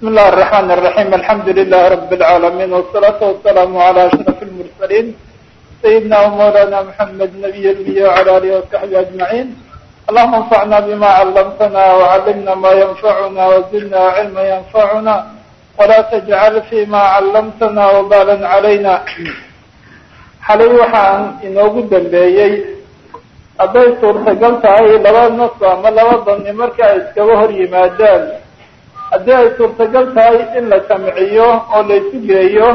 بسم الله الرحمن الرحيم الحمد لله رب العالمين والصلاة والسلام على أشرف المرسلين سيدنا ومولانا محمد نبي الأنبياء وعلى آله وصحبه أجمعين اللهم انفعنا بما علمتنا وعلمنا ما ينفعنا وزدنا علما ينفعنا ولا تجعل فيما علمتنا وبالا علينا xalay waxaan inoogu dambeeyey hadday suurtagal tahay laba nas ama laba dani marka ay iskaga hor yimaadaan haddii ay suurtagal tahay in la jamciyo oo la isu geeyo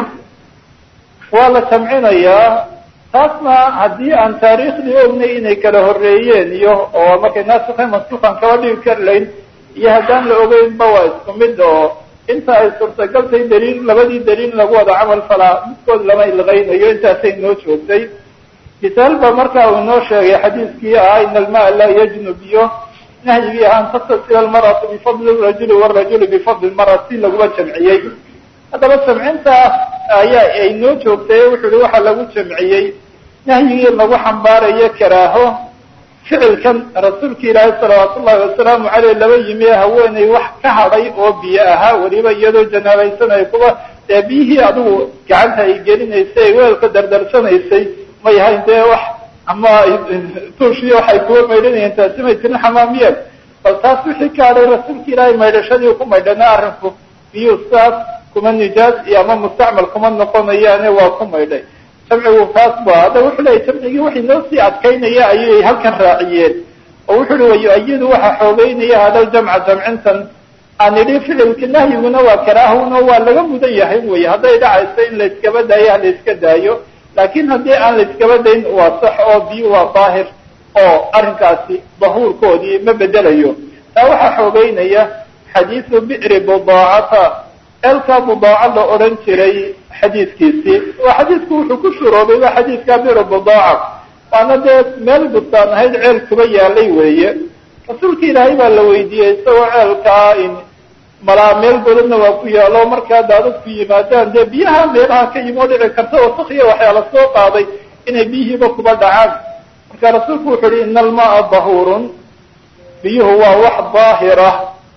waa la jamcinayaa taasna haddii aan taariikhdii ognay inay kala horeeyeen iyo oo markay naasika mansuukan kaba dhigi kari layn iyo haddaan la ogeynba waa isku mid oo inta ay suurtagal tahay daliil labadii daliil lagu wada camal falaa midkood lama ilqaynayo intaasay noo joogtay misaal ba marka uu inoo sheegay xadiiskii ahaa in almaa laa yajnub iyo nahyigii ahaa an taktasila almaratu bifadli rajuli warajuli bifadli lmarati laguma jamciyey haddaba jamcinta ayaa ay noo joogtay wuxu uhi waxaa lagu jamciyey nahyigii lagu xambaarayo karaaho ficilkan rasuulka ilaahay salawaatu ullahi wasalaamu caleyh laba yimi haweeney wax ka hadhay oo biyo ahaa weliba iyadoo janaabaysanay kuwa dee biyihii adigu gacanta ay gelinaysay weelka dardarsanaysay may hayn dee wax ama tuushiyo waxay kuwa maydhanayeen taasi may tirin xamaamiyeen bal taas wixii ka hadhay rasuulka ilaahay maydhashadii ku maydhana arrinku biyuu saas kuma nijaas iyo ama mustacmal kuma noqonayaane waa ku maydhay jamcigu taas ba hadda wuxuu leeyay jamcigii waxay noo sii adkaynaya ayay halkan raaciyeen oo wuxu uhi wayu-ayidu waxa xoogeynaya hadal jamca jamcintan aan idhi ficilka nahyiguna waa karaahuna waa laga mudan yahay wey hadday dhacayso in la iskaba daayo ha la iska daayo laakin haddii aan la iskaba dayn waa sax oo biyo waa daahir oo arrinkaasi dahuurkoodii ma bedelayo taa waxaa xoogeynaya xadiisu bi'ri budaacata eelka budaaca la odhan jiray xadiidkiisii oo xadiidku wuxuu ku shuroobay waa xadiidka bi'ri budaaca waana dee meel bustaan ahayd ceel kuba yaalay weeye rasuulka ilaahay baa la weydiiyey isagoo ceelkaa in malaa meel godadna waa ku yaalo markaa daadadku yimaadaan dee biyaha meelaha ka yimi oo dhici karta wasakhiya waxyaala soo qaaday inay biyihiiba kuba dhacaan marka rasuulku wuxuu uhi ina almaaa dahuurun biyuhu waa wax daahira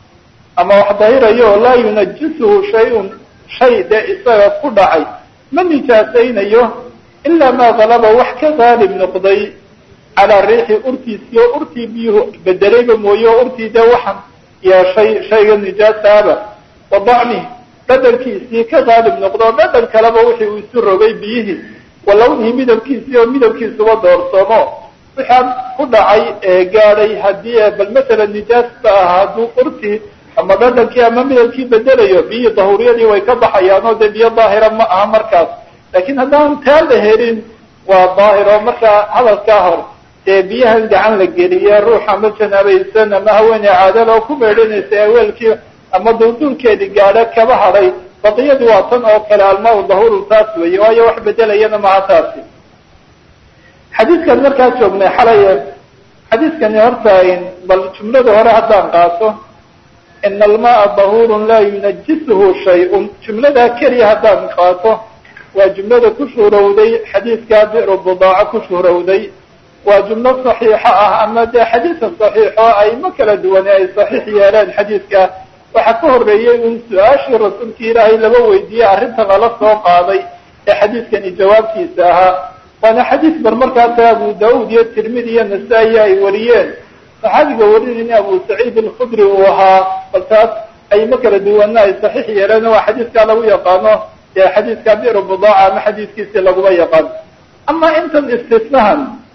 ama wax dahirayo laa yunajisuhu shay-un shay dee isaga ku dhacay ma nijaasaynayo ilaa maa galaba wax ka qaalib noqday calaa riixi urtiisii oo urtii biyuhu bedelayba mooye o urtii dee waxan yeeshay shayga nijaasaaba wa dacmi dhadhankiisii ka qaalib noqdo o dhadhan kaleba wixii uu isu rogay biyihii wa lawnihii midabkiisii oo midabkiisuba doorsoomo waxaa ku dhacay ee gaadhay haddii bal masalan nijaasba ah hadduu urtii ama dhadhankii ama midabkii bedelayo biyihii dahuuriyadii way ka baxayaan oo dee biyo daahira ma aha markaas laakiin haddaan taa la helin waa daahir oo markaa hadalkaa hor dee biyahan gacan la geliye ruux ama janaabaysan ama haweeney caadala oo ku meedhanaysa aweelkii ama duulduulkeedii gaadho kaba hadhay baqiyadii waa tan oo kale almaa dahuuru taas weeye waayo wax bedelayana maha taasi xadiidkan markaa joognay xalay xadiidkani horta bal jumlada hore haddaan qaato ina almaaa dahuurun laa yunajisuhu shay-un jumladaa keliya haddaan qaato waa jumlada ku shuhrowday xadiidkaa bi'ru budaaco ku shuhrowday waa jumlo saxiixa ah ama dee xadiidka saxiixo ayma kala duwane ay saxiix yeeleen xadiidka waxaa ka horreeyey un su-aashii rasuulka ilaahay laba weydiiyey arrinta lala soo qaaday ee xadiidkani jawaabtiisa ahaa waana xadiis bar markaasa abu daauud iyo tirmidi iyo nasaa-i ay wariyeen saxaabiga warinayna abu saciid alkhudri uu ahaa bal taas ayma kala duwana ay saxiix yeeleen waa xadiidkaa lagu yaqaano dee xadiidka bi'ru budaaca ama xadiidkiisii laguma yaqaan ama intan istisnahan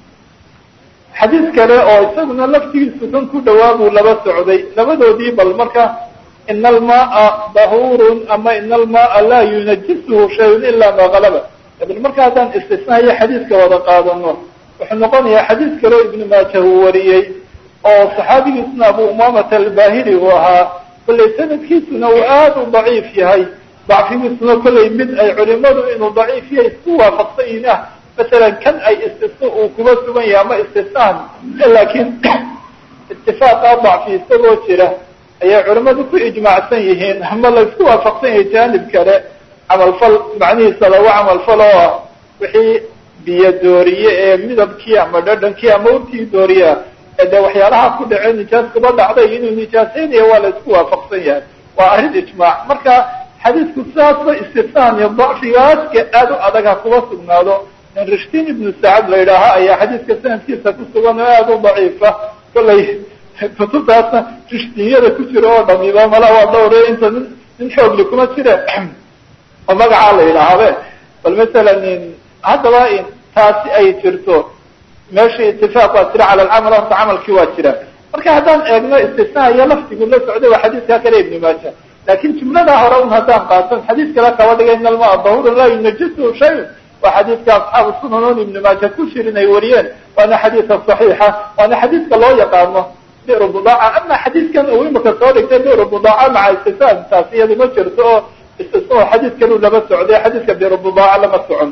xadiis kale oo isaguna laftigiisu kan ku dhawaa buu laba socday labadoodii bal marka ina almaaa dahuurun ama ina almaaa laa yunajisuhu shayun ilaa maa galaba bal marka haddaan istisnahayo xadiiska wada qaadano wuxuu noqonayaa xadiis kale oo ibnu maaja uu wariyey oo saxaabigiisuna abu umamata albahili uu ahaa kollay sanadkiisuna uu aada u daciif yahay dacfigiisuna kollay mid ay culimadu inuu daciif yahay isku waafaqsan yihin ah masalan kan ay istisna uu kuba sugan yahay ama istisnaan laakiin itifaaqa dacfi isagoo jira ayay culimadu ku ijmaacsan yihiin ama laysku waafaqsan yahay jaanib kale camalfal macnihiisa lagu camalfal oo ah wixii biyo dooriye ee midabkii ama dhadhankii ama urtii dooriya ee dee waxyaalaha ku dhace nijaas kuba dhacday inuu nijaasaynayo waa la isku waafaqsan yahay waa arrin ijmaac marka xadiidku sidaasba istifaan iyo dacfigaaska aada u adag ha kuba sugnaado rishtin ibnu sacad la yidhaaha ayaa xadiidka sanadkiisa ku sugan oo aada u daciifa kollay kutubtaasna rishtinyada ku jira oo dhamiba mala waa dhowre inta nin nin xoogli kuma jire oo magacaa la yidhaahabe bal masalan haddaba taasi ay jirto meesha itifaaq waa jira cala alcamal horta camalkii waa jira marka haddaan eegno istisnaa iyo laftigu la socday waa xadiidkaa kale ibni maaja laakin jumladaa hore un haddaan qaaton xadiis kale kaba dhigay in almaa dahurun laa yunajisu shay waa xadiidka asxaabu sunanon ibni maaja ku jirin ay wariyeen waana xadiidka saxiixa waana xadiidka loo yaqaano biru budaaca ama xadiidkan uu imika soo dhigtay biru budaaca maca istisaan taasi iyadu ma jirto oo istisna xadiid kalu lama socday xadiidka biru budaaca lama socon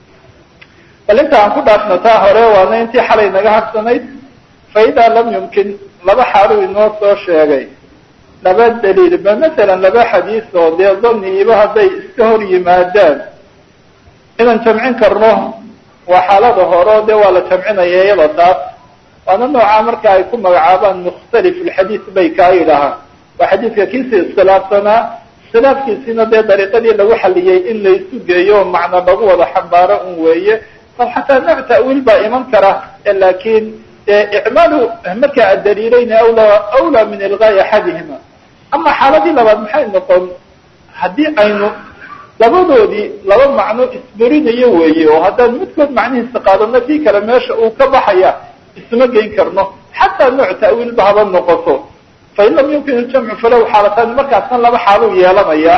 bal inta aan ku dhaafno taa hore waana intii xalay naga harsanayd fa idaa lam yumkin laba xaaluu inoo soo sheegay laba daliil ba masalan laba xadiis oo dee daniiba hadday iska hor yimaadaan inaan jamcin karno waa xaalada hore o dee waa la jamcinaya iyada taas waana noocaa marka ay ku magacaabaan mukhtalif alxadiis bay kaa yidhaahaan waa xadiidka kiisi iskhilaafsanaa iskhilaafkiisina dee dariiqadii lagu xaliyey in laysu geeyo o macna lagu wada xambaaro un weeye bal xataa nooc ta'wiil baa iman kara laakiin icmaalu marka adaliilayna awlaa awlaa min ilgaai axadihima ama xaaladii labaad maxay noqon haddii aynu labadoodii laba macno isberinayo weeye oo haddaan midkood macnihiisa qaadano kii kale meesha uu ka baxaya isma geyn karno xataa nooc ta'wiilba haba noqoto fain lam yumkin iljamcu falow xaalataani markaasna laba xaaluu yeelanaya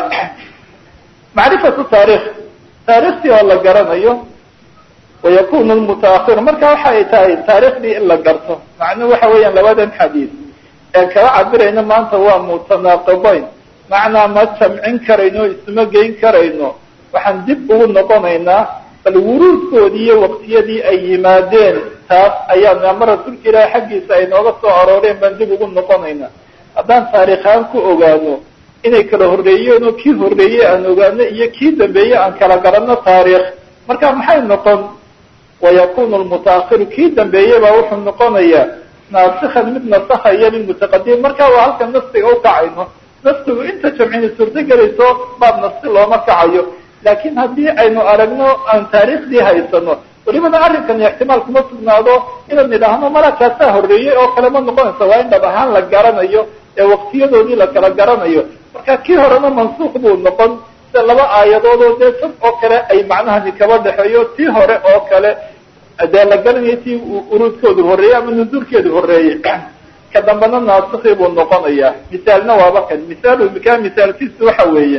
macrifatu taarikh taarikhtii oo la garanayo wayakunu lmutaahir marka waxa ay tahay taarikhdii in la garto macnuhu waxa weeyaan labadan xadiis ee kala cabirayno maanta waa mutanaaqibayn macnaa ma jamcin karayno isma geyn karayno waxaan dib ugu noqonaynaa bal wuruudkoodii iyo waqtiyadii ay yimaadeen taas ayaan ama rasuulka ilaahi xaggiisa ay nooga soo arooreen baan dib ugu noqonaynaa haddaan taariikhaan ku ogaano inay kala horreeyeen oo kii horreeyey aan ogaano iyo kii dambeeye aan kala garanno taariikh marka maxay noqon wayakunu lmutaahiru kii dambeeye baa wuxuu noqonayaa naasikan mid nasakaya lilmutaqadim marka waa halkan nastiga ukacayno nastigu inta jamcini suurto gelayso baab nasti looma kacayo laakiin haddii aynu aragno aan taariikhdii haysano welibana arrinkani ixtimaal kuma sugnaado inaan idhaahno malakaasaa horreeyey oo kale ma noqonaysa waa in dhab ahaan la garanayo ee waqtiyadoodii la kala garanayo marka kii horena mansuuq buu noqon sida laba aayadood oo dee sad oo kale ay macnahani kaba dhexeeyo tii hore oo kale dee la garanayo tii uruudkoodu horreeyey ama nuduurkeedu horreeyey ka dambena naasikii buu noqonayaa misaalna waaba kan misaalu ka misaalkiisu waxa weeye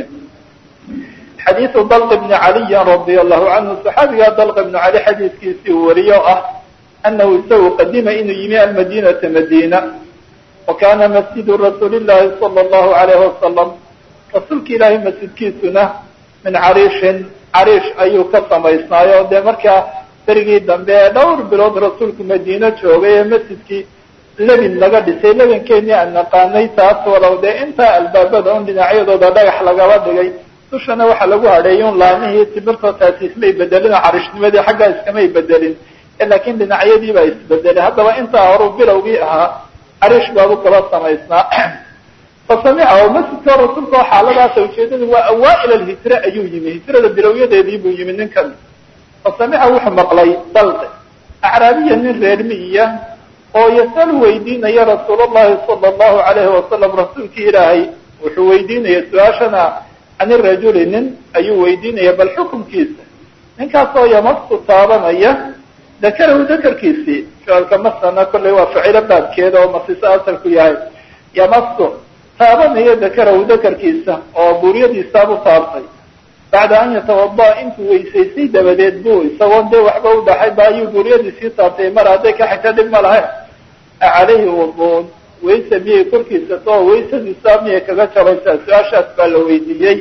xadiidu dalq bni caliyin radia allahu canhu saxaabigaa dalq ibnu cali xadiiskiisii uu wariyo ah anahu isagu qadima inuu yimi almadinata madina wa kana masjidu rasuuli llahi sala allahu alayhi wasalam rasuulka ilaahay masjidkiisuna min cariishin cariish ayuu ka samaysnaayo dee markaa berigii dambe ee dhowr bilood rasuulku madiino joogay ee masjidkii lebin laga dhisay lebinkeenii aan naqaanay taas walow dee intaa albaabada un dhinacyadooda dhagax lagaba dhigay dushana waxaa lagu hadheeyay un laamihii timirtoo taasi ismay bedelin oo cariishnimadii xaggaa iskamay bedelin laakiin dhinacyadii baa isbedelay haddaba intaa horuu bilowgii ahaa cariish baabu kaba samaysnaa fasamica oo masjidka rasuulka oo xaaladaasa ujeedada waa awaail alhijra ayuu yimi hijrada bilowyadeedii buu yimi ninkan fasamica wuxuu maqlay dalqi acraabiya nin reer miyiya oo yasal weydiinaya rasuul llahi sala allahu alayhi wasalam rasuulkii ilaahay wuxuu weydiinaya su-aashana can irajuli nin ayuu weydiinaya bal xukunkiisa ninkaasoo yamastu taabanaya dakarahu dakarkiisii ficilka masana kollay waa ficilo baabkeeda oo masiso asalku yahay yamastu taabanaya dakarahu dakarkiisa oo buuryadiisaabu taabtay bacda an yatawada intuu weysaysay dabadeed bu isagoon dee waxba u dhaxay ba ayuu buuryadiisii taabtay mar hadday ka xigta dhib ma lahayn acalayhi wuduun wayse miyay korkiisa too waysadiisa miyay kaga jaraysaa su-aashaas baa la weydiiyey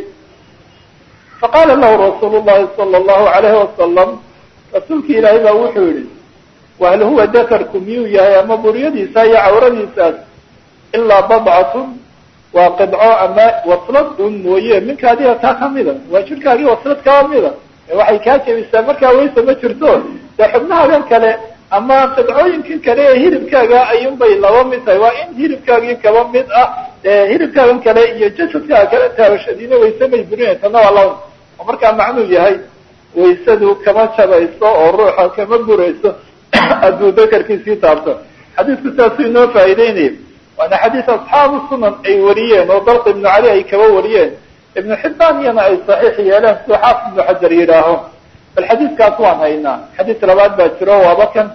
faqaala lahu rasuulu llahi sala allahu alayhi wasalam rasuulki ilaahay baa wuxuu yihi wahal huwa dakarku miyuu yahay ama buuryadiisa iyo cawradiisaas ilaa badcatun waa qidco ama waslad un mooye minka adiga kaa kamida waa jirkaagii waslad kaa mida waxay kaa jebisaa markaa wayse ma jirto dee xubnahagan kale ama qidcooyinkan kale ee hilibkaaga ayuun bay laba mid tahay waa in hilibkaagii kaba mid ah hilibkaagan kale iyo jasadkaa kale taabashadiina wayse may burinay tana waa lawn oo markaa macnuu yahay waysadu kama jabayso oo ruuxa kama burayso hadduu dakarkiisii taabto xadiisku saasuu inoo faa'iideynaya waana xadiis asxaabu sunan ay wariyeen oo dalq ibnu cali ay kaba wariyeen ibnu xibbaan iyana ay saxiix yeeleen siduu xaafid ibnu xajar yidhaaho bal xadiiskaas waan haynaa xadiis labaad baa jiro waaba kan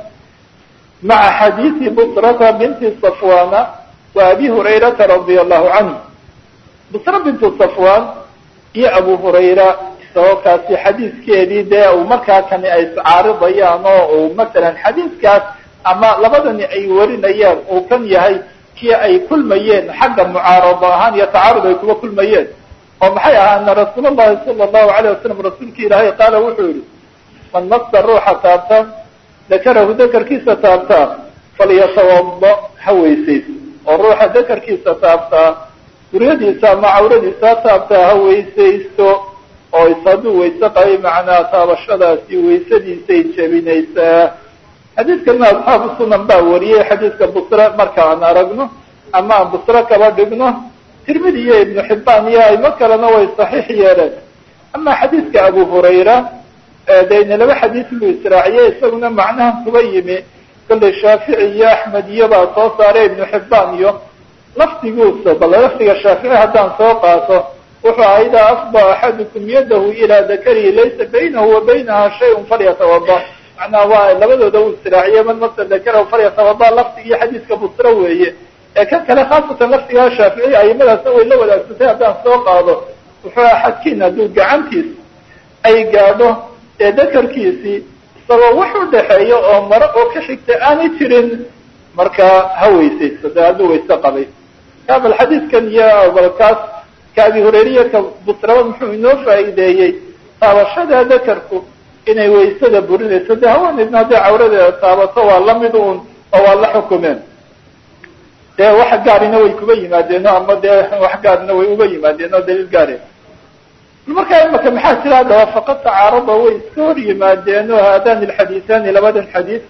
maca xadiisi busrata binti safwana wa abi hurayrata radia allahu canhu busra bintu safwan iyo abu hurayra isagoo kaasi xadiiskeedii dee uu markaa kani ay iscaaridayaan oo uu masalan xadiiskaas ama labadani ay warinayaan uu kan yahay kii ay kulmayeen xagga mucaarado ahaan iyo tacaarud ay kuga kulmayeen oo maxay ahaa ana rasuul llahi sala allahu alayh wasalam rasuulki ilaahay qaala wuxuu yihi man masa ruuxa taabta dakarahu dakarkiisa taabtaa falyatawada ha weysayso oo ruuxa dakarkiisa taabtaa guryadiisa ama cawradiisa taabtaa ha weysaysto oo is hadduu wayse qabay macnaa taabashadaasi waysadiisay jebinaysaa xadiidkana asxaabu sunan baa wariyey xadiidka busre marka aan aragno ama aan busre kaba dhigno tirmidi iyo ibnu xibbaan iyo aymo kalena way saxiix yeeleen ama xadiidka abu hurayra dayna laba xadiis buu israaciyey isaguna macnahan kuba yimi kollay shaafici iyo axmed iyo baa soo saaray ibnu xibbaan iyo lafdiguusa bal lafdiga shaafici haddaan soo qaato wuxuu aha idaa afda axadukum yadahu ilaa dakarihi laysa baynahu wa baynaha shayun falyatawada macnaha waa labadooda uu israaciye man masa dakarahu falyatawada lafdigii xadiiska busre weeye ee kan kale khaasatan lafdigaa shaafici aimadaasna way la wadaagsatay haddaan soo qaado wuxuu aha xadkiin hadduu gacantiis ay gaadho ee dakarkiisii isagoo wax u dhaxeeyo oo maro oo ka xigta aanay jirin markaa ha weysaysto dee hadduu wayse qabay ka bal xadiiskan iyo balkaas ka abi hureyriya ka busraba muxuu inoo faa'iideeyey taabashada dakarku inay waysada burinayso dee haweenaydna hadday cawradeeda taabato waa lamid un oo waa la xukumeen dee wax gaarina way kuba yimaadeeno ama dee wax gaarina way uba yimaadeen oo daliil gaare markaa imaka maxaa jira haddaba faqad tacaarada way iska hor yimaadeen oo haadani alxadiisaani labadan xadiis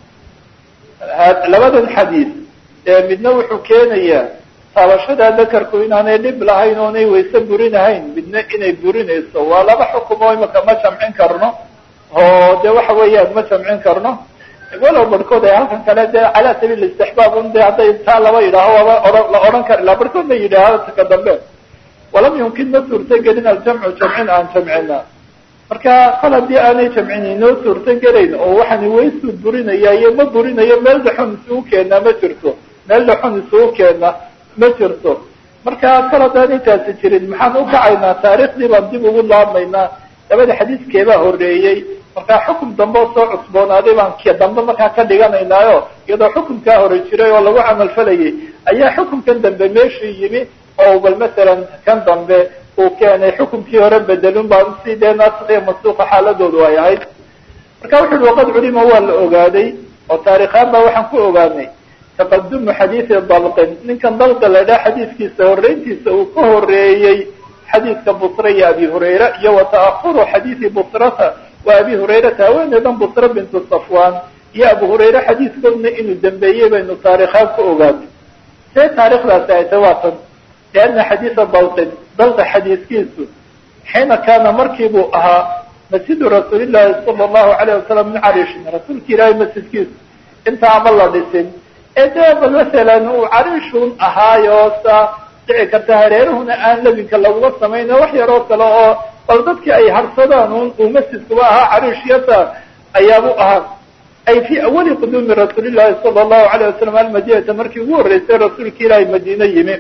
labadan xadiis midna wuxuu keenayaa taabashada dakarku inaanay dhib lahayn oonay wayse burinahayn midna inay burinayso waa laba xukum oo imaka ma jamcin karno oo de waxa weeyaan ma jamcin karno walow barhkood ay halkan kale dee calaa sabiil istixbaab un de hadday taa laba yidhaaho waaba ohan la odhan kari laha barhkoodna yidhaaha ka dambe walam yumkin ma suurtagelin aljamcu jamcin aan jamcina marka kol haddii aanay jamcin inoo suurtagelayn oo waxaani waysuu burinaya iyo ma burinayo meel dhaxun isugu keenaa ma jirto meel dhaxun isugu keena ma jirto marka kol haddaanay taasi jirin maxaan u kacaynaa taariikhdii baan dib ugu laabmaynaa labada xadiiskeebaa horeeyey markaa xukum dambe oo soo cusboonaaday baan k dambe markaa ka dhiganaynaayo iyadoo xukumkaa hore jiray oo lagu camal falayay ayaa xukumkan dambe meeshii yimi oo bal masalan kan dambe uu keenay xukumkii hore bedelun baa si dee naasikiyo masuuqa xaaladoodu ay ahayd marka wuxu uhi waqad culima waa la ogaaday oo taarikhaan baa waxaan ku ogaanay taqadumu xadiidi dalqin ninkan dalqa la idhaha xadiiskiisa horeyntiisa uu ka horeeyey xadiidka busra iyo abi hurayra iyo wa ta'ahuru xadiidi busrata wa abi hurayrata haweeneydan busra bintu safwan iyo abu hurayre xadiiskoodna inuu dambeeyey baynu taarikhaan ku ogaanay see taarikhdaasi ay tay waa tan lianna xadiida dalqin dalqa xadiiskiisu xiina kaana markii buu ahaa masjidu rasuulillahi sala allahu alayh wasalam min carishin rasuulka ilaahay masjidkiisu inta ama la dhisin ee dee bal masalan uu carishun ahaayo sa dhici karta hareeruhuna aan labinka laguma samayno wax yaroo kale oo bal dadkii ay harsadaan un uu masjidkuba ahaa carishiyata ayaabu ahaa ay fii awali quduumi rasuulillahi sala allahu alayh wasalam almadinata markii ugu horreysay rasuulka ilaahay madiine yimi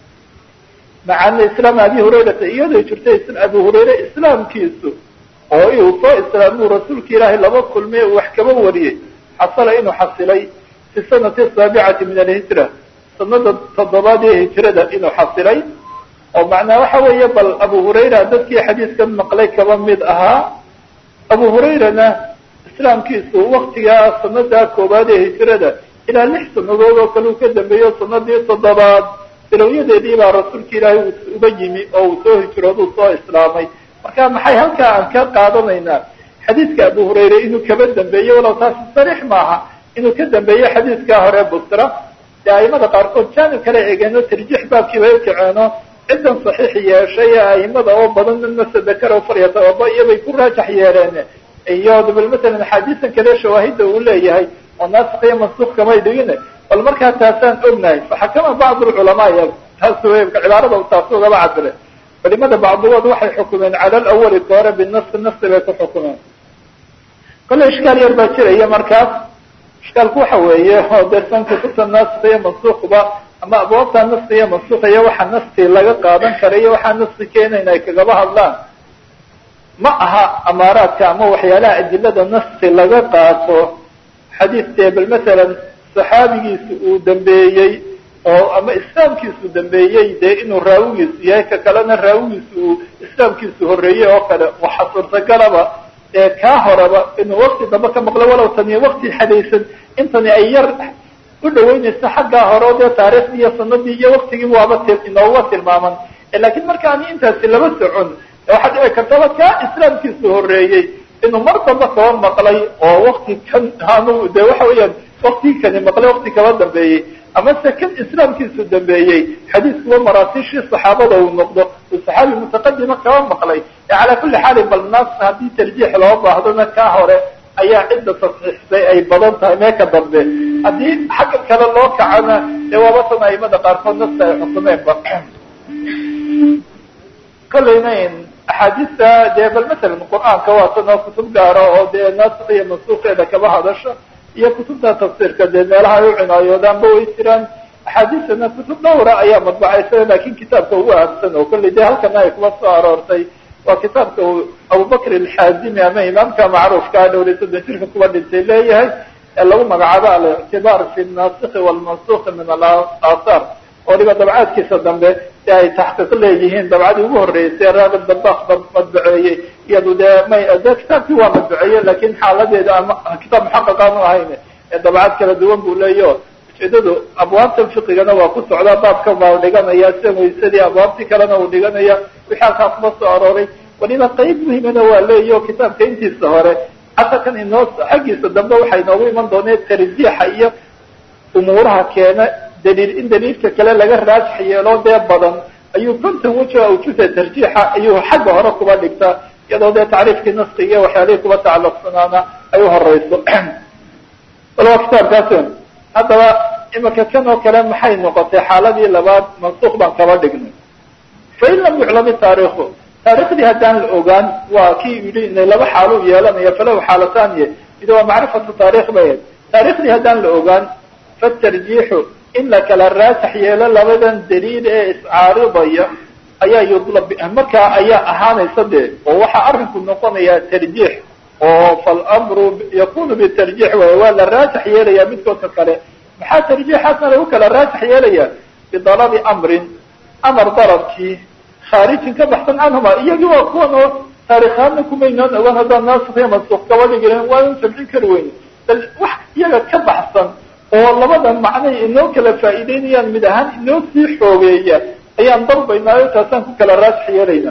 macana islaam abi hurayrata iyadoo jirtay abu hurayre islaamkiisu oo uu soo islaamuu rasuulka ilaahay laba kulmay uu wax kaba wariyey xasala inuu xasilay fi sanati asaabicati min alhijra sanada toddobaad ee hijrada inuu xasilay oo macnaa waxa weeye bal abu hurayra dadkii xadiiskan maqlay kaba mid ahaa abu hurayrana islaamkiisu waktigaa sanadaa koowaad ee hijrada ilaa lix sanadood oo kale uu ka dambeeyo sanadii toddobaad bilowyadeedii baa rasuulka ilaahay uga yimi oo uu soo hijrooduu soo islaamay marka maxay halkaa aan ka qaadanaynaa xadiidka abu hurayre inuu kaba dambeeyey walow taasi sariix maaha inuu ka dambeeyo xadiidkaa hore busra dee aimada qaarkood jaanib kale eegeeno tarjiix baabkiiba u kaceeno ciddan saxiix yeeshay ee aimada oo badan masadakaro faryatawaba iyobay ku raajax yeeleen iyo bal masalan axaadiisan kale shawaahida uu leeyahay oo naasik iyo mansuuk kamay dhigin bal markaa taasaan ognahay faxakama bacd lculamaa y taas wey cibaarada taas ugaba cabire culimada bacdigood waxay xukumeen cala alawali ka hore binafsi nafsi bay ku xukumeen kole ishkaal yar baa jiraya markaas ishkaalku waxa weeye oo dersan kutubta naasik iyo mansuukba ama abwaabta nafsi iyo mansuuq iyo waxa nafsi laga qaadan kara iyo waxaa nafsi keenayn ay kagaba hadlaan ma aha amaaraadka ama waxyaalaha adilada nafsi laga qaato xadiis dee bal masalan saxaabigiisi uu dambeeyey oo ama islaamkiisu dambeeyey dee inuu raawigiisu yahay ka kalena raawigiisu uu islaamkiisu horreeyey oo kale waxa suurtagalaba ee kaa horeba inuu wakti dambe ka maqlo walow tani wakti xadaysan intani ay yar u dhaweynaysa xaggaa hore o dee taariikhdii iyo sanadii iyo waktigii waaba t inooga tilmaaman lakiin markaani intaasi laba socon waxaa dhici kartaba kaa islaamkiisu horreeyey inuu mar damba kaba maqlay oo wakti kan anu de waxa weeyaan waktigii kani maqlay wakti kaba dambeeyey ama se kan islaamkiisu dambeeyey xadiiskuba maraasiishii saxaabada uu noqdo uu saxaabi mutaqadima kaba maqlay calaa kulli xaalin bal naas haddii tarjiix loo baahdona kaa hore ayaa cidda tasxiixsay ay badan tahay mee ka dambe haddii xagga kale loo kacana dee waaba tan aimada qaarkood nafta ay xukumeenba kolleyna axaadiista dee bal masalan qur-aanka waa tan oo kutub gaara oo dee naasik iyo mansuuqeeda kaba hadasha iyo kutubta tafsiirka dee meelaha ay u cinaayodaanba way jiraan axaadiistana kutub dhowra ayaa madbacaysa lakin kitaabka ugu ahamsan oo kolley dee halkana ay kuma soo aroortay waa kitaabka uu abubakr alxaazimi ama imaamka macruufka a dhowriy soddon jirka kuwa dhintay leeyahay ee lagu magacaabo alictibaar fi naasiki walmansuki min alaahaar waliba dabcaadkiisa dambe si ay taxqiiq leeyihiin dabcadii ugu horreysay raagib dabak madbaceeyey iyadu dee may de kitaabkii waa madbaceeye lakin xaaladeeda ama kitaab muxaqaq aanu ahayn ee dabcad kala duwan buu leeyaho ujeedadu abwaabtan fiqigana waa ku socdaa baabka baa dhiganaya sida waysadii abwaabtii kalena uu dhiganaya wixii halkaa kuma soo arooray waliba qeyb muhimana waa leeyaho kitaabka intiisa hore xataa kan inoo xaggiisa dambe waxay inoogu iman dooneen tarjiixa iyo umuuraha keena daliil in daliilka kale laga raajax yeelo dee badan ayuu konton weji awjuda tarjiixa ayuu xagga hore kuba dhigtaa iyadoo dee tacriifkii naskiga iyo waxyaalihii kuba tacalluqsanaana ay u horeyso bal waa kitaabkaas haddaba imika kan oo kale maxay noqotay xaaladii labaad mansuuq baan kaba dhignay fain lam yuclami taariikhu taarikhdii haddaan la ogaan waa kii yidhi inay laba xaalu yeelanaya falahu xaalataanye mid waa macrifatu taarikh bay ahayd taarikhdii haddaan la ogaan fatarjiixu in la kala raajax yeelo labadan daliil ee iscaaridaya ayaa yudlab markaa ayaa ahaanaysa dee oo waxaa arrinku noqonayaa tarjiix oo falamru yakunu bitarjiix waay waa la raajax yeelaya midkoodka kale maxaa tarjiixaasna lagu kala raajax yeelaya bidalabi amrin amar dalabkii khaarijin ka baxsan canhuma iyagii waa kuwan oo taarikhaadna kumaynaan ogaan haddaan naasik iyo mansuuq kaba dhigin waanu jamcin kari weyne bal wax iyaga ka baxsan oo labada macnay inoo kala faa'iideynayaan mid ahaan inoo sii xoogeeya ayaan dalbaynaayo taasaan ku kala raajax yeelayna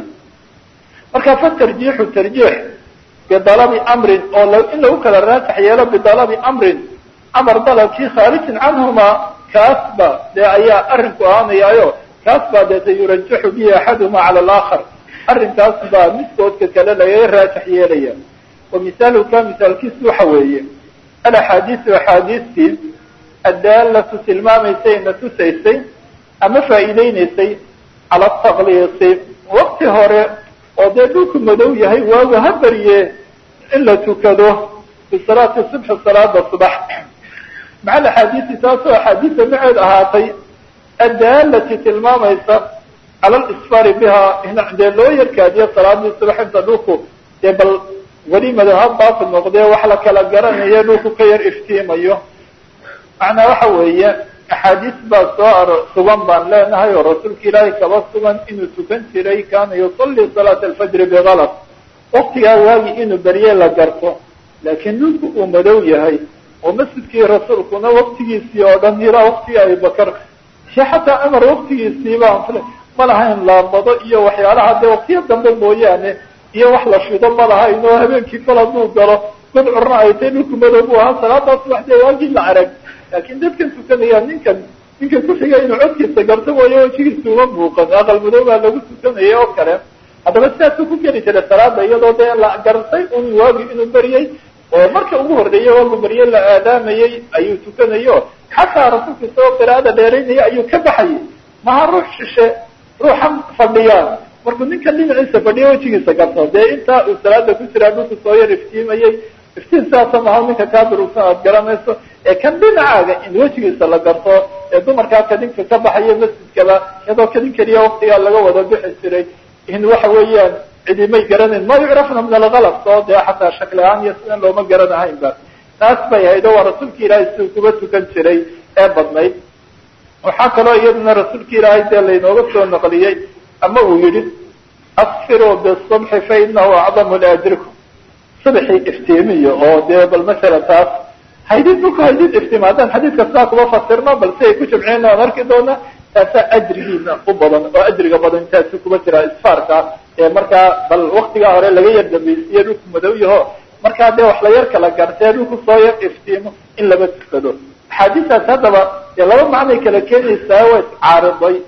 marka fa tarjiixu tarjiix bidalabi amrin oo in lagu kala raajax yeelo bidalabi amrin amar dalabkii khaarijin canhuma kaas ba dee ayaa arrinku ahaanayaayo kaas baa deeta yurajaxu bihi axaduhuma cala alaakhar arrinkaas baa midkoodka kale lagaga raajax yeelaya wa misaaluka misaalkiisu waxa weeye alaxaadiisu axaadiistii addaalatu tilmaamaysay na tusaysay ama faa'iideynaysay cala takliisi wakti hore oo dee dhulku madow yahay waagu ha beriye in la tukado bisalaati subxi salaada subax maca alaxaadiisi taasoo axaadiisa maceed ahaatay addaalati tilmaamaysa cala alisfari biha dee loo yarkaadiyo salaadii subax inta dhulku dee bal weli madow ha baafi noqdee wax la kala garanayo dhulku ka yar iftiimayo macnaa waxa weeye axaadiis baa soo aro sugan baan leenahay oo rasuulka ilaahay kaba sugan inuu tukan jiray kaana yusalli salaata alfajri bikalad waktigaa waagi inuu berye la garto laakiin dhulku uu madow yahay oo masjidkii rasuulkuna waktigiisii oo dhan ilaa waktigii abubakar si xataa cumar waktigiisii baan ma lahayn laambado iyo waxyaalaha dee waktiyo dambe mooyaane iyo wax la shido ma lahayn oo habeenkii kol hadduu galo gudcurna ay tay dhulku madow buu ahaa salaadaas wax dee waagii la arag laakiin dadkan tukanaya ninkan ninka kuxiga inuu codkiisa garto mooyo wejigiisa uma muuqan aqal madow baa lagu tukanaya oo kale haddaba sidaasuu ku geli jiray salaada iyadoo dee la gartay un waagi inuu beriyey oo marka ugu horreeyey waagu berye la aadaamayey ayuu tukanayo xataa rasuulka isagoo qiraa'ada dheeraynaya ayuu ka baxayay maha ruux shishe ruuxan fadhiya markuu ninka dhinaciisa fadhiya wejigiisa garto dee intaa uu salaada ku jiraa dhulku soo yar iftiimayey iftiin sidaasa maha ninka kaa durugsan aad garanayso ee kan dhinacaaga in wejigiisa la garto ee dumarkaa kadinka ka baxaya masjidkaba iyadoo kadin keliya waktigaa laga wada bixi jiray in waxa weeyaan cidimay garanayn ma yucrafna min algalab soo dee xataa shakli ahaan iyo sidan looma garanahayn ba taas bay ahayd oo waa rasuulka ilaahay siduu kuba tukan jiray ee badnayd waxaa kaloo iyaduna rasuulka ilaahay dee laynooga soo naqliyey ama uu yihi asfiruu bisubxi fa inahu acdamu liajrikum subxii iftiimiyo oo dee bal masalan taas haydid dhulku haydid iftiima haddaan xadiidka sidaa kuba fasirno bal si ay ku jamciyeen aan arki doona taasaa ajrigiina u badan oo ajriga badan intaasu kuba jira isfaarka ee markaa bal waktigaa hore laga yar dambaysiiye dhulku madow yaho markaa dee wax la yar kala gartee dhulku soo yar iftiimo in laba tukado axaadiistaas haddaba dee laba macnay kala keenaysaa waa iscaariday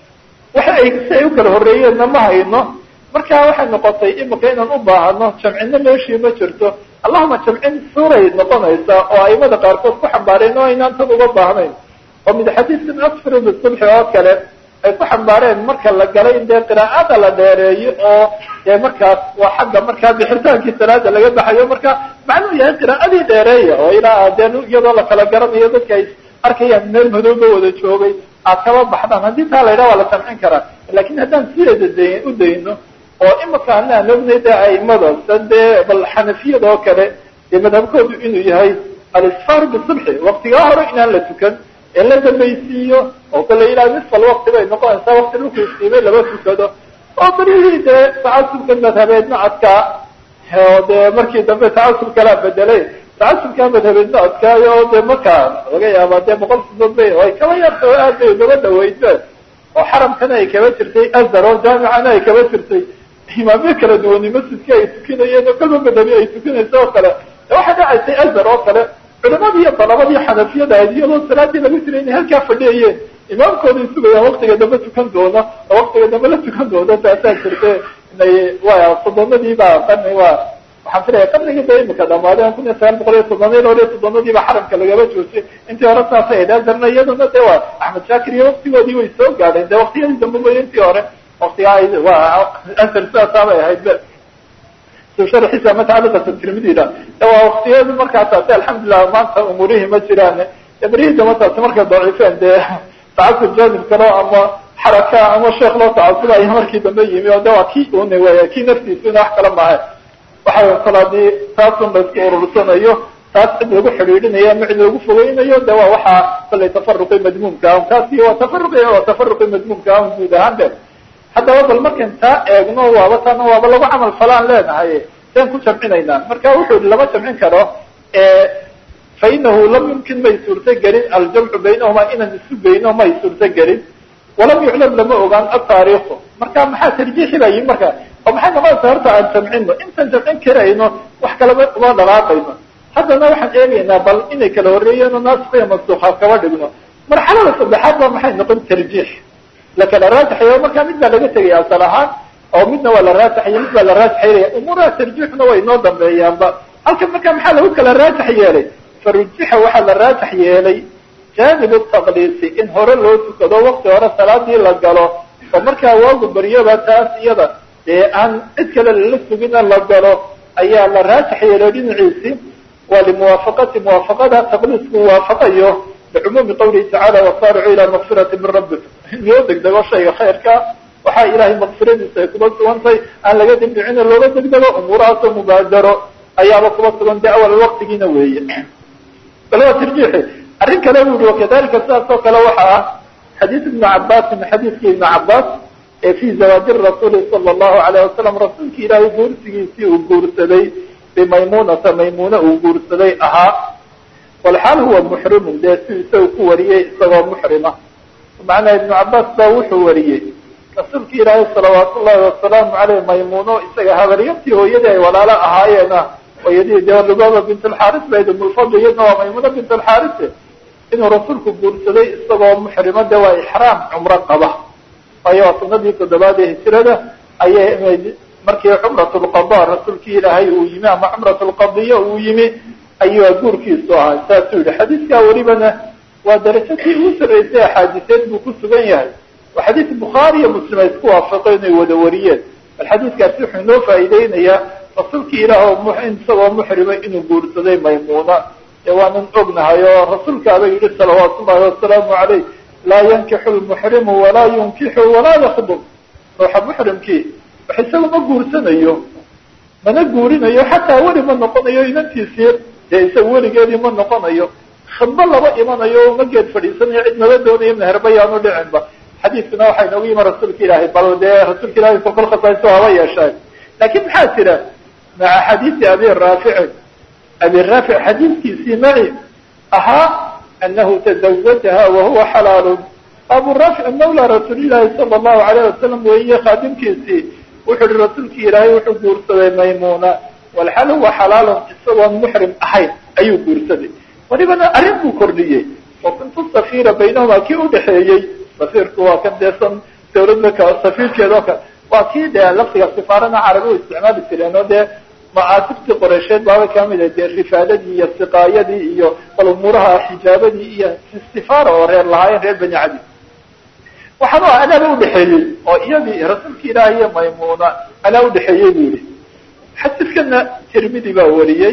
waxa ay si ay u kala horreeyeenna ma hayno markaa waxay noqotay imika inaan u baahano jamcino meeshii ma jirto allahuma jamcin suuray noqonaysaa oo aimada qaarkood ku xambaareen oo aynaan tan uga baahnayn oo mid xadiidkan asfir bisubxi oo kale ay ku xambaareen marka la galay in dee qiraa'ada la dheereeyo oo dee markaas waa xagga markaa bixitaankii salaada laga baxayo marka macnuu yahay qiraa'adii dheereeya oo ilaa dee iyadoo la kala garanayo dadka ay arkayaan meel madooba wada joogay aad kaba baxdaan haddii taa la yidhaha waa la jamcin karaa lakin haddaan sideeda da u dayno oo imika ana aan ognay dee aimada sa dee bal xanafiyada oo kale dee madhabkoodu inuu yahay alisfaar bisubxi waktigaa hore inaan la tukan ee la dambaysiiyo oo kale ilaa nisfal wakti bay noqonaysaa wakti dhulku istiimay laba tukado oo barihii dee tacasubka madhabeedna adkaa oo dee markii dambe tacasub kalaa bedelay tacasubkaa madhabeedna adkaayo oo dee markaa laga yaabaa dee boqol sidood bay ay kaba yarta oo aad bay ugaba dhaweydeen oo xaramkana ay kaba jirtay azar oo jaamicana ay kaba jirtay imaamyo kala duwani masjidka ay tukinayeen oo kalba madhabi ay tukinayso oo kale waxay dhacaysay azar oo kale culimadii iyo dalabadii xanafiyada ahayd iyadoo salaadii lagu jiray inay halkaa fadhiyayeen imaamkooday sugayaan waktiga dambe tukan doona oo waktiga dambe la tukan doona taasaa jirte inay wa soddonadii baa qarni waa waxaan filaya qarnigii da imika dhamaadeen kun iyo sagaal boqol iyo soddonii lol iyo soddonadii baa xaramka lagaba joojiyay intii hore saasay ahayd azarna iyaduna de waa axmed shaakir iyo waktigoodii way soo gaadheen de waktiyadii dambe wey intii hore waktigaa waa azar sidaasaabay ahayd be sharxiisa matacaliqata tirmidida waa waktiyadu markaasaasi alxamdulilah maanta umuurihii ma jiraan berihii damataasi markay daciifeen dee tacasub jaanib kalo ama xaraka ama sheekh loo tacasubayo markii dambe yimi oo de waa kii una wey kii naftiisuna wax kala maaha waxa kal hadii taasun la isku urursanayo taas cid lagu xidhiidhinayo ama cid lagu fogeynayo de waa waxaa kalay tafaruqi madmuumka ah taasi waa tafaruqi waa tafaruqi madmuumka ah guud ahaan be haddaba bal markan taa eegno waaba taana waaba lagu camal falaan leenahay saan ku jamcinaynaa marka wuxuu yihi lama jamcin karo fa inahu lam yumkin may suurto gelin aljamcu baynahuma inaan isu geyno may suurto gelin walam yuclam lama ogaan ataariikhu marka maxaa tarjiixi baa yimi marka oo maxay noqonaysa horta aan jamcino intaan jamcin karayno wax kalaba uma dhalaaqayno haddana waxaan eegaynaa bal inay kala horreeyeen oo naasika mansuuka kaba dhigno marxalada saddexaad ba maxay noqon tarjiix lakala raajaxayo markaa mid baa laga tegaya asal ahaan oo midna waa la raajaxaya mid baa la raajaxaynaya umuuraha tarjiixna way inoo dambeeyaanba halkan marka maxaa lagu kala raajax yeelay farujixa waxaa la raajax yeelay janib taqliisi in hore loo tukado wakti hore salaadii la galo oo markaa waagu baryoba taas iyada dee aan cid kale lala sugina la galo ayaa la raajax yeelay dhinaciisi waa limuwaafaqati muwaafaqada taqliisku waafaqayo bicumuumi qawlihi tacala wasaaricu ilaa makfirati min rabbikum in loo degdego shayga khayrka waxaa ilahay makfiradiisa ay kuba sugantay aan laga dibdhicino looga degdego umuurahaasoo mubaadaro ayaaba kuba sugan de awal waktigiina weeye bal waa tarjiixi arrin kale bu yihi wakadalika sidaas oo kale waxa ah xadiis ibnu cabaasin xadiiskii ibnu cabaas ee fi zawaaji rasuuli sala allahu alayh wasalam rasuulki ilaahay guursigiisii uu guursaday bimaymunata maymuna uu guursaday ahaa walxaal huwa muxrimun dee si isaga ku wariyey isagoo muxrima macnaa ibnu cabaas baa wuxuu wariyey rasuulki ilaahay salawaat ullahi wasalaamu caleyh maymuno isaga habaryartii hooyadii ay walaalo ahaayeena hooyadii dee lubaba bint alxaaris bayd umulfadl iyadna waa maymuna bint alxaarise inuu rasuulku guursaday isagoo muxrimo de waa ixraam cumro qaba waayo waa sanadii toddobaad ee hijrada ayay markii cumratulqada rasuulkii ilaahay uu yimi ama cumratulqadiya uu yimi ayuu guurkiisu ahaa saasuu yihi xadiiskaa welibana waa darajadii ugu sarreysay axaadiseed buu ku sugan yahay waa xadiis bukhaari iyo muslim ay isku waafaqeen inay wada wariyeen bal xadiiskaasi wuxuu inoo faa'iideynayaa rasuulkii ilaah isagoo muxrima inuu guursaday maymuuna ee waanan ognahay oo rasuulkaaba yihi salawaatu ullahi wasalaamu caleyh laa yankixu lmuxrimu walaa yunkixu walaa yakdub ruuxa muxrimkii wax isaga ma guursanayo mana guurinayo xataa weli ma noqonayo inantiisii dee isaga weligeedii ma noqonayo khidbo laba imanayo uma geed fadhiisanayo cid nala doonayo meherba yaanu dhicinba xadiiskuna waxaa inoogu yimi rasuulka ilaahay bal dee rasuulka ilahay kolkol khasaaso haba yeeshaan laakiin maxaa jira maca xadiisi abi raaficin abi raafic xadiiskiisii maci ahaa anahu tazawajaha wahuwa xalaalun abu raafic mawla rasuulillahi sala allahu alayh wasalam weeye khaadimkiisii wuxuu ihi rasuulkii ilaahay wuxuu guursaday maymuna walxal huwa xalaalun isagoon muxrim ahayn ayuu guursaday walibana arrin buu kordhiyey wa kuntu safiira baynahuma kii udhexeeyey safiirku waa kan deesan dawladda ka safiirkeeda oo kale waa kii dee lafdiga sifaarana carabi u isticmaali jireen oo dee macaasibtii qoreysheed baaba kamid ah dee rifaadadii iyo siqaayadii iyo bal umuuraha xijaabadii iyo sifaara oo reer lahaayeen reer bani cadi waxaanu ah anaaba udhexeeyey oo iyadii rasuulka ilaahi iyo maymuna anaa udhexeeyey bu yihi xadiiskana tirmidi baa wariyey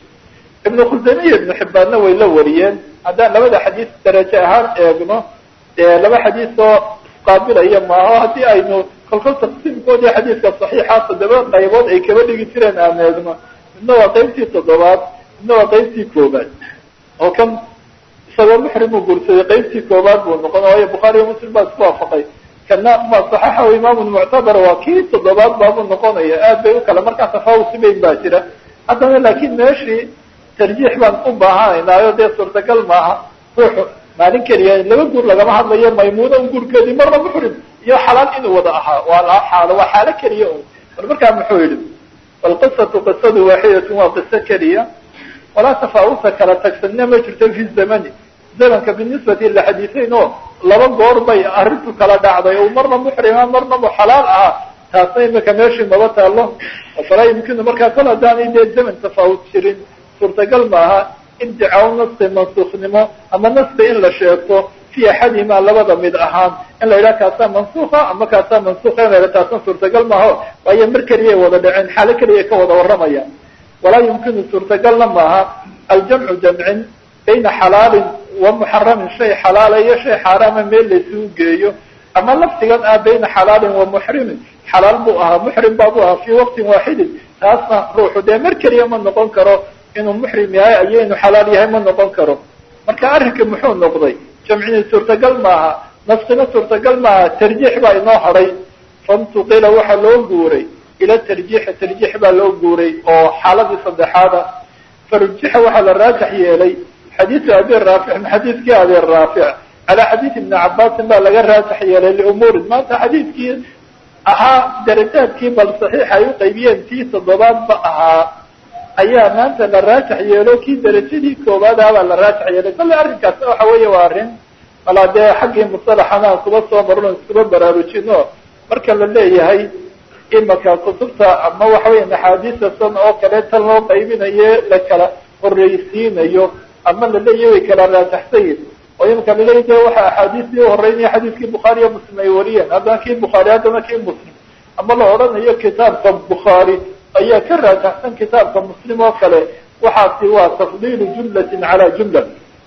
ibnu khusamiya ibnu xibbaanna way la wariyeen haddaan labada xadiis darajo ahaan eegno dee laba xadiis oo isqaabilaya maaho haddii aynu kolkol taqsiimkoodii xadiiska saxiixa toddoba qaybood ay kaba dhigi jireen aan eegno midna waa qaybtii toddobaad midna waa qaybtii koobaad oo kan isagoo muxrimuu guursaday qaybtii koobaad buu noqon waayo bukhaari iyo muslim baa isku waafaqay kana ma saxaxahu imaamun muctabar waa kii toddobaad baabuu noqonaya aad bay u kale markaa tafaawusi bayn baa jira haddana laakiin meeshii tarjiix baan u baahanaynaayo dee suurtagal maaha ruuxu maalin keliya laba guur lagama hadlayo maymuuna un guurkeedii marna muxrim iyo xalaal inuu wada ahaa waa xaalo waa xaalo keliya un bal markaa muxuu yihi walqisatu qisadu waaxidatun waa qiso keliya walaa tafaawuta kala tagsanina ma jirto fi zamani zamanka binisbati lixadiiseyn oo laba goor bay arrintu kala dhacday oo marna muxrima marna mu xalaal ahaa taasna imika meeshii maba taalo falaa yumkinu markaa kol haddaanay dee zaman tafaawut jirin suurtagal maaha iddicaw naski mansuuknimo ama naski in la sheegto fi axadihima labada mid ahaan in la yidhaha kaasaa mansuuka ama kaasaa mansuuka in la yidhaha taasna suurtagal maaho waayo mar keliyay wada dhaceen xaalo keliyay ka wada warramayaan walaa yumkinu suurtagalna maaha aljamcu jamcin bayna xalaalin wa muxaramin shay xalaala iyo shay xaaraama meel laysugu geeyo ama laftigan ah bayna xalaalin wa muxrimin xalaal buu ahaa muxrim baa buu ahaa fii waqtin waaxidin taasna ruuxu dee mar keliya ma noqon karo inuu muxrim yahay ayo inuu xalaal yahay ma noqon karo marka arrinka muxuu noqday jamcini suurtagal maaha naskina suurtagal maaha tarjiix baa inoo hadhay fantuqila waxaa loo guuray ila tarjiixi tarjiix baa loo guuray oo xaaladii saddexaada farujixa waxaa la raajax yeelay xadiisu abi raafic xadiiskii abi raafic calaa xadiis ibni cabaasin baa laga raajax yeelay liumuurin maanta xadiiskii ahaa darajaadkii bal saxiix ay u qaybiyeen tii toddobaadba ahaa ayaa maanta la raajax yeelo kii darajadii koowaad ah baa la raajax yeelay kolle arrinkaasna waxa weeye waa arrin malaa dee xaggii musalaxana aan kuba soo marno iskuba baraarujino marka la leeyahay imaka kutubta ama waxa weya axaadiista san oo kale tan loo qaybinayo la kala horreysiinayo ama la leeyahy way kala raajaxsayin oo imika laleeyahy de waxa axaadiistii uhoreynaya xadiiskii bukhaari iyo muslim ay wariyeen haddana kii bukhaari haddana kii muslim ama la odhanayo kitaabka bukhaari ayaa ka raajaxsan kitaabka muslim oo kale waxaasi waa tafdiilu jumlatin calaa jumla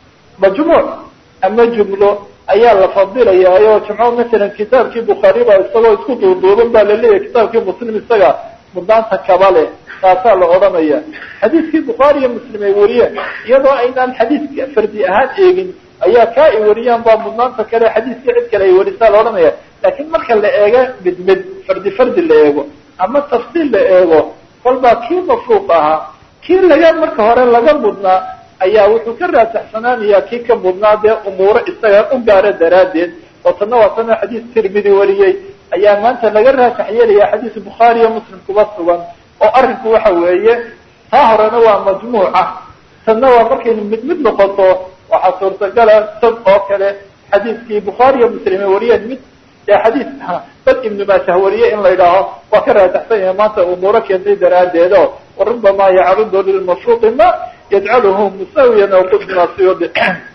majmuuc ama jumlo ayaa la fadilaya oo jimco masalan kitaabkii bukhaari baa isagoo isku duuduuban baa laleeyahay kitaabkii muslim isaga mudnaanta kaba leh taasaa la odhanaya xadiiskii bukhaari iyo muslim ay wariyeen iyadoo aynaan xadiiska fardi ahaan eegin ayaa kaa ay wariyaan baa mudnaanta kale xadiiskii cid kale ay warisaa la odhanaya laakiin marka la eego mid mid fardi fardi la eego ama tafsiil la eego kolbaa kii mafruuq ahaa kii laga marka hore laga mudnaa ayaa wuxuu ka raajaxsanaanayaa kii ka mudnaa dee umuuro isaga u gaara daraaddeed oo tanna waa tana xadiis tirmidi wariyey ayaa maanta laga raajax yeelaya xadiis bukhaari iyo muslim kuba sugan oo arrinku waxa weeye taa horena waa majmuuca tanna waa markaynu mid mid noqoto waxaa suurtagala sad oo kale xadiiskii bukhaari iyo muslime wariyeen mid ee xadiis bal ibnu maajah wariye in la yidhaaho waa ka raataxsan yahay maanta umuuro keentay daraaddeed oo warubama yacrudu lilmashruuqi ma yajcaluhu musawiyan aw qudma siyudi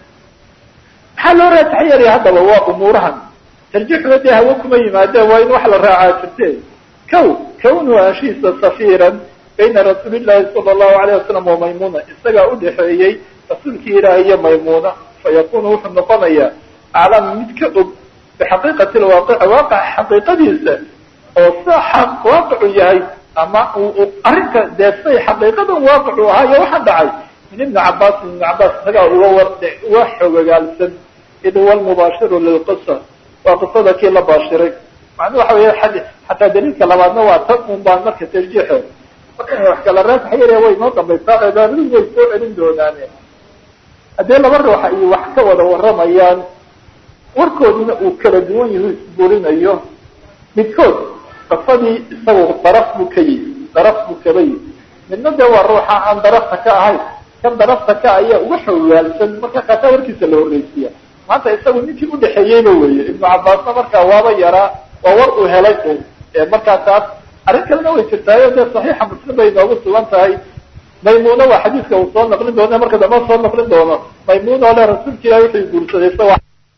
maxaa loo raatax yeelaya haddaba waa umuurahan tarjiixuna dee hawo kuma yimaadeen waa in wax la raacaa jirte kow kawnu anshiisa safiiran bayna rasuulillahi sala allahu alayh wasalam wa maymuna isagaa udhaxeeyey rasuulkii ilaahi iyo maymuna fayakunu wuxuu noqonayaa aclam mid ka og bixaqiiqati lwaaqici waaqaca xaqiiqadiisa oo sa waaqicu yahay ama arrinka dee say xaqiiqadan waaqicu ahaa iyo waxaan dhacay min ibni cabaas ibni cabaas isagaa uga war uga xogogaalsan id huwa lmubaashiru lilqisa waa qisada kii la baashiray macnuu waxa weya xataa daliilka labaadna waa tan un baan marka tarjiixo marka wax kala raasax yare way noo dambaysaa cibaadadu way soo celin doonaane haddii laba ruuxa iyo wax ka wada waramayaan warkooduna uu kala duwan yahu isburinayo midkood qasadii isagu daraf buu ka yihi daraf buu kaba yihi midna dee waa ruuxa aan darafta ka ahayn kan darafta ka ayaa uga xogaalsan marka kaasaa warkiisa la horreysiya maanta isagu ninkii udhaxeeyeyba weeye ibnu cabaasna markaa waaba yaraa waa war uu helay un markaa taas arrin kalena way jirtaayo dee saxiixa muslim bay noogu sugan tahay maymuna waa xadiiska uu soo naqlin doono marka dambe soo naqlin doono maymuna oo le rasuulka ilahi wuxuu guursaday isawa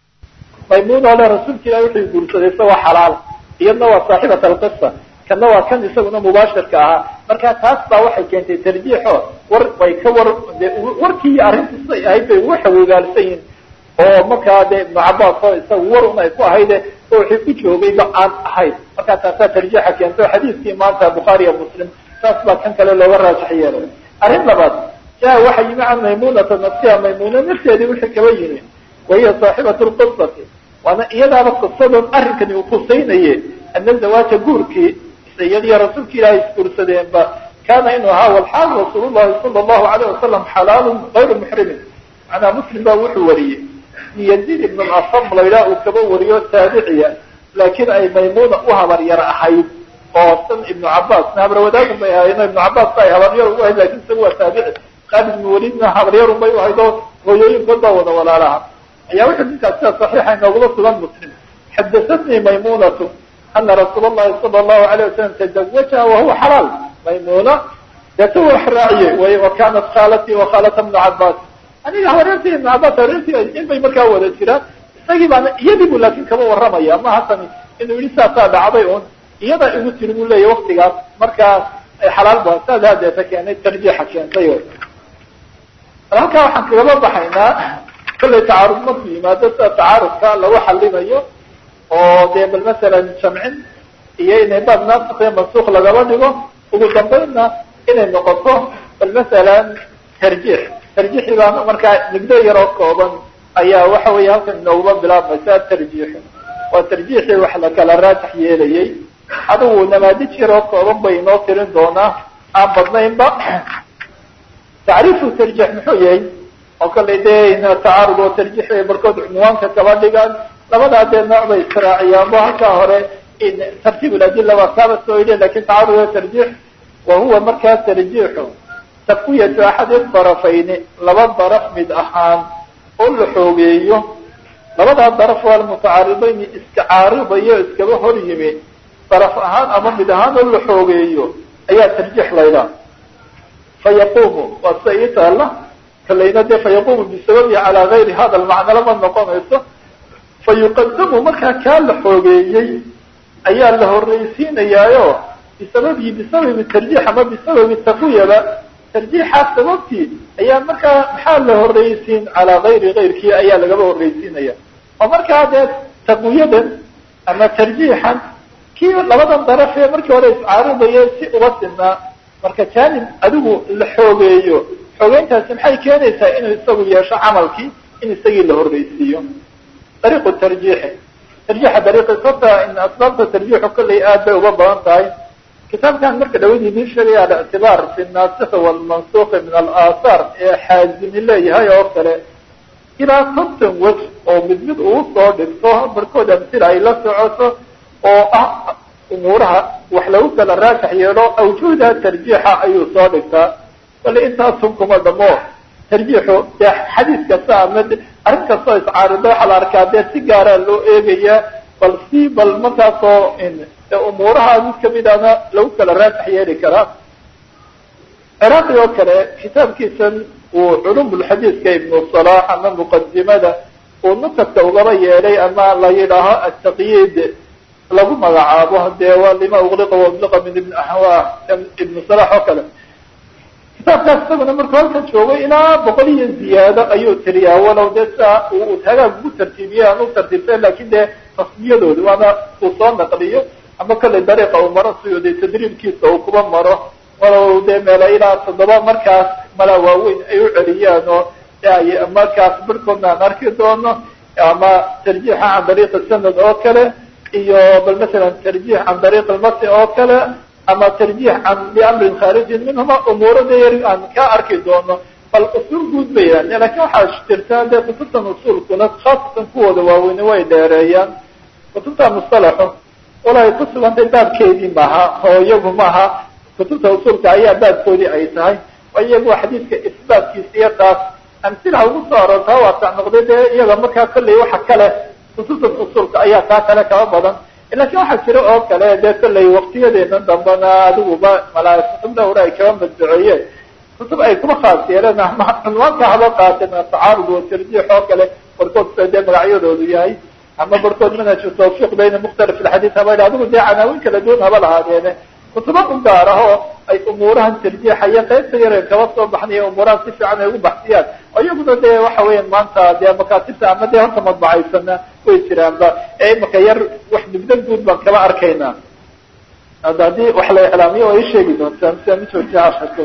maymuna oo le rasuulka ilahi wuxuu guursaday isagoo xalaal iyadna waa saaxibat alqisa kana waa kan isaguna mubaashirka ahaa marka taas baa waxay keentay tarjiixo war bay ka war de warkii iyo arrintiisay ahayd bay uga xawogaalsan yihin oo markaa de ibnu cabaas oo isaga war un ay ku ahayde oo wixii ku joogayba aan ahayd markaa taasaa tarjiixa keento xadiiskii maanta bukhaari iyo muslim saas baa kan kale looga raajax yeelay arrin labaad jaa waxa yimi can maymunata nafsiha maymuna nafteedii wixii kaba yimi wahiya saaxibatu lqisati waana iyadaaba qisadan arrinkani uu kusaynaye ana zawaaja guurkii iyadiyo rasuulka ilaahay isguursadeenba kaana inuu ahaa walxaal rasuul llahi sala allahu alayh wasalam xalaalun gayru muxrimin macnaa muslim baa wuxuu wariyey yaziid ibn asam laydhaha uu kaba wariyo taabiciya laakiin ay maymuna u habaryar ahayd oo san ibnu cabaasna habarwadaagun bay ahayd ibnu cabaas ba ay habaryar ugu ahayd lakin isaga waa taabici khaalid ibn walidna habaryarun bay u ahayd oo hooyooyinkood baa wada walaalaha ayaa wuxuu ninkaas sida saxiixa inoogula sugan muslim xadahatnii maymunatu ana rasuul allahi sala allahu alayh wasalam tazawajaha wahuwa xalaal maymuna deeta wax raaciyey way wa kanat khaalatii wa khaalata ibnu cabaas aniga habaryartii ibnu cabaas habaryartii in bay markaa wada jiraan isagii baana iyadii bu laakin kama warramaya ma hasani inuu yihi saasaa dhacday un iyadaa igu tiri buu leeyahy waktigaas markaa xalaal ba saasaa deeta keenay tarjiixa keentay halkaa waxaan kagaba baxaynaa kollay tacaarud markuu yimaado sida tacaarudka lagu xalinayo oo dee bal masalan jamcin iyo inay baab naasik iyo mansuuk lagaba dhigo ugu dambaynna inay noqoto bal masalan tarjiix tarjiixii baa markaa nigdo yaroo kooban ayaa waxa weeye halkan inooguma bilaabmaysa tarjiixu waa tarjiixii wax la kala raajax yeelayay adigu namaadij yaroo kooban bay inoo tirin doonaa aan badnaynba tacriifu tarjiix muxuu yahay oo kallay dee tacaarud oo tarjiix bay barkood cunwaanka kaba dhigaan labadaa dee nooc bay israaciyaan bo halkaa hore tartiib adila waa kaaba soo yidhi lakin tacaarud o tarjiix wa huwa markaa tarjiixu taqwiyatu axadi darafayni laba daraf mid ahaan oo la xoogeeyo labadaa daraf waa mutacaaribayni iska caaridayo iskaba hor yimi daraf ahaan ama mid ahaan oo la xoogeeyo ayaa tarjiix laydhaa fayaqumu waa sida ii taalla kalayna dee fayaqumu bisababihi calaa gayri hada lmacna lama noqonayso fayuqadamu markaa kaa la xoogeeyey ayaa la horreysiinayaayo bisababihi bisababi tarjiix ama bisababi taqwiyaba tarjiixaas sababtii ayaa markaa maxaa la horreysiin calaa gayri gayrkii ayaa lagaba horreysiinaya oo markaa dee taqwiyadan ama tarjiixan kii labadan daraf ee markii hore iscaaridaya si uga sinaa marka janib adigu la xoogeeyo xoogeyntaasi maxay keenaysaa inuu isagu yeesho camalkii in isagii la horreysiiyo dariiqu tarjiixi tarjiixa dariiqi sabta asbaabta tarjiixu kollay aad bay uga badan tahay kitaabkan marka dhawad idiin sheegaya alictibaar fi nasikhi walmansuki min alaahaar ee xaazimi leeyahay oo kale ilaa konton wej oo mid mid uu soo dhigto barkood amsila ay la socoto oo ah umuuraha wax lagu kala raajax yeelo awjuuda tarjiixa ayuu soo dhigtaa bale intaasun kuma dhamo tarjiixu dee xadiis kasta ama arrin kastoo iscaarida waxaa la arkaa dee si gaaraa loo eegayaa bal si bal markaasoo umuuraha mid kamidana lagu kala raasax yeeli karaa ciraaqi oo kale kitaabkiisan uu culumulxadiiska ibnu salaax ama muqadimada uu nukadka ugaba yeelay ama la yidhaaho ataqyiid lagu magacaabo dee waa lima uqliqa wauliqa min ibn ahwa ibnu salax oo kale kitaabkaas isaguna markuu halkan joogay ilaa boqol iyo ziyaado ayuu tiriyaa walow dee siaa uu hagaag ugu tartiibiyey aan u tartiibsan lakin dee tasmiyadooda waana uu soo naqliyo ama kollay dariiqa uu maro siyo dee tadriibkiisa uu kuba maro walow dee meela ilaa toddoba markaas mala waaweyn ay u celiyaan oo ay markaas birhkoodna aan arki doono ama tarjiixa can dariiqi sanad oo kale iyo bal masalan tarjiix can dariiq almasi oo kale ama tarjiix can liamrin khaarijin minhuma umuurada yar aan ka arki doono bal usuul guud bay yidhahdeen lakin waxaa jirta dee kutubtan usuulkuna khaasatan kuwooda waaweyne way dheereeyaan kutubta mustalaxu walaay ku sugantay baabkeedii maaha oo iyagu maaha kutubta usuulka ayaa baabkoodii ay tahay oo iyagu xadiidka isbaatkiisa iyo taas amsilha ugu soo aroortaa waasac noqday dee iyaga markaa kolley waxa kale kutubta usuulka ayaa taa kale kaba badan lakin waxaa jira oo kale dee kolley waktiyadeena dambana adiguba malaa kutub dhawra ay kaba madbaceeyeen kutub ay kuma khaas yeeleen ama cunwaanka haba qaateen tacaarud wa tarjiix oo kale barkood dee magacyadoodu yahay ama barkood manhaju tawfiiq bayna mukhtalif alxadiid haba adigu dee canaawin kala duwan haba lahaadeene kutubo u gaar ah oo ay umuurahan tarjiixaya qaybta yar kaba soo baxnaya umuurahan si fiican ay ugu baxsiyaan oo iyaguna dee waxa weeyaan maanta dee makaatibta ama dee horta madbacaysana way jiraanba ee imaka yar wax migdan guud baan kaba arkaynaa hadda haddii wax la iclaamiyo waa ii sheegi doontaan sia mid joojiya ashaka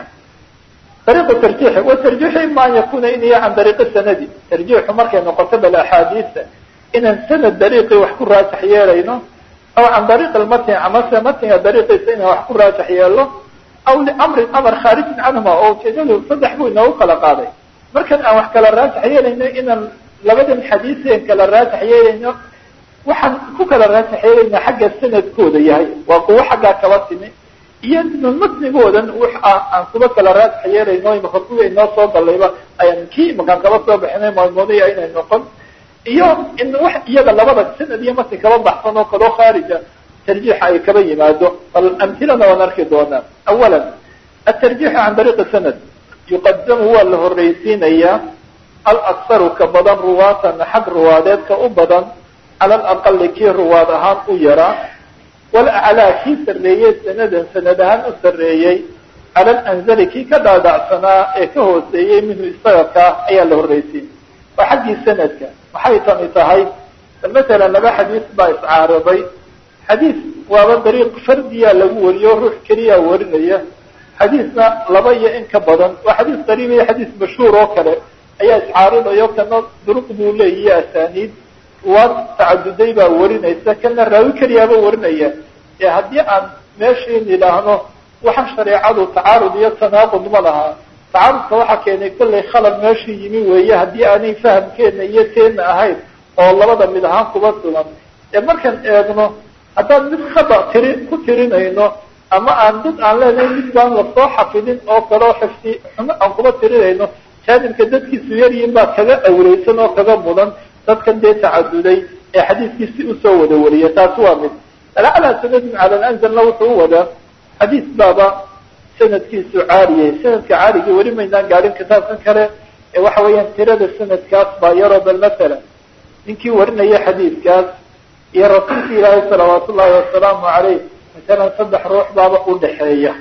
dariiqu tarjiixi wa tarjiixu ima an yakuna in iyo can dariiqi sanadi tarjiixu markay noqoto bal axaadiisa inaan sanad dariiqii wax ku raasax yeelayno aw can dariiq lmatn amase matniga dariiqiisa inaan wax ku raasax yeelo aw liamrin amar khaarijin canhuma oo ujeedadu saddex buu inoogu kala qaaday markan aan wax kala raasax yeelayno inaan labadan xadiiseen kala raasax yeelayno waxaan ku kala raasax yeelayna xagga sanadkooda yahay waa kuwo xaggaa kaba timi iyo matnigoodan wax ah aan kuba kala raasax yeelayno imaka kuwa inoo soo galayba ayaan kii imakaan kaba soo bixinay maalmoodaya inay noqon iyo in wax iyaga labada sanad iyo matni kaba baxsan oo kaloo khaarija tarjiixa ay kaba yimaado bal amhilana waan arki doonaa awala atarjiixu can dariiqi sanad yuqadamu waa la horreysiinayaa alaksaru ka badan ruwaatan xag ruwaadeedka u badan cala alaqali kii ruwaad ahaan u yaraa walaclaa kii sarreeyey sanadan sanad ahaan u sarreeyey cala alanzali kii ka dhaadhacsanaa ee ka hooseeyey minhu isaga kaa ayaa la horreysiin waa xaggii sanadka maxay tani tahay masalan laba xadiis baa iscaaraday xadiis waaba dariiq fardiyaa lagu wariyo ruux keliyaa warinaya xadiisna laba iyo in ka badan waa xadiis qariib iyo xadiis mashhuur oo kale ayaa iscaaridayo kana duruq buu leeyiyo asaaniid ruwaad tacaduday baa warinaysa kana raawi keliyaaba warinaya ee haddii aan meeshiin idhaahno waxa shareecadu tacaarud iyo tanaaqud ma lahaa tacaarudka waxaa keenay kollay khalad meeshii yimi weeye haddii aanay fahamkeena iyo teena ahayn oo labada mid ahaan kuba sugan ee markaan eegno haddaan mid khada tiri ku tirinayno ama aan dad aan leenahay mid baan lasoo xafidin oo kaleo xifdi xumo aan kuba tirinayno jaanibka dadkiisu yaryihin baa kaga awreysan oo kaga mudan dadkan dee tacaduday ee xadiiskii si usoo wada wariya taasi waa mid alaclaa sanadin cala lanzalna wuxuu u wadaa xadiis baaba sanadkiisu caariyay sanadka caarigii weli maynaan gaadhin kitaabkan kale ee waxa weeyaan tirada sanadkaas baa yaroo bal masalan ninkii warinaya xadiidkaas iyo rasuulka ilaahay salawaat ullahi wasalaamu caleyh masalan saddex ruux baaba udhaxeeya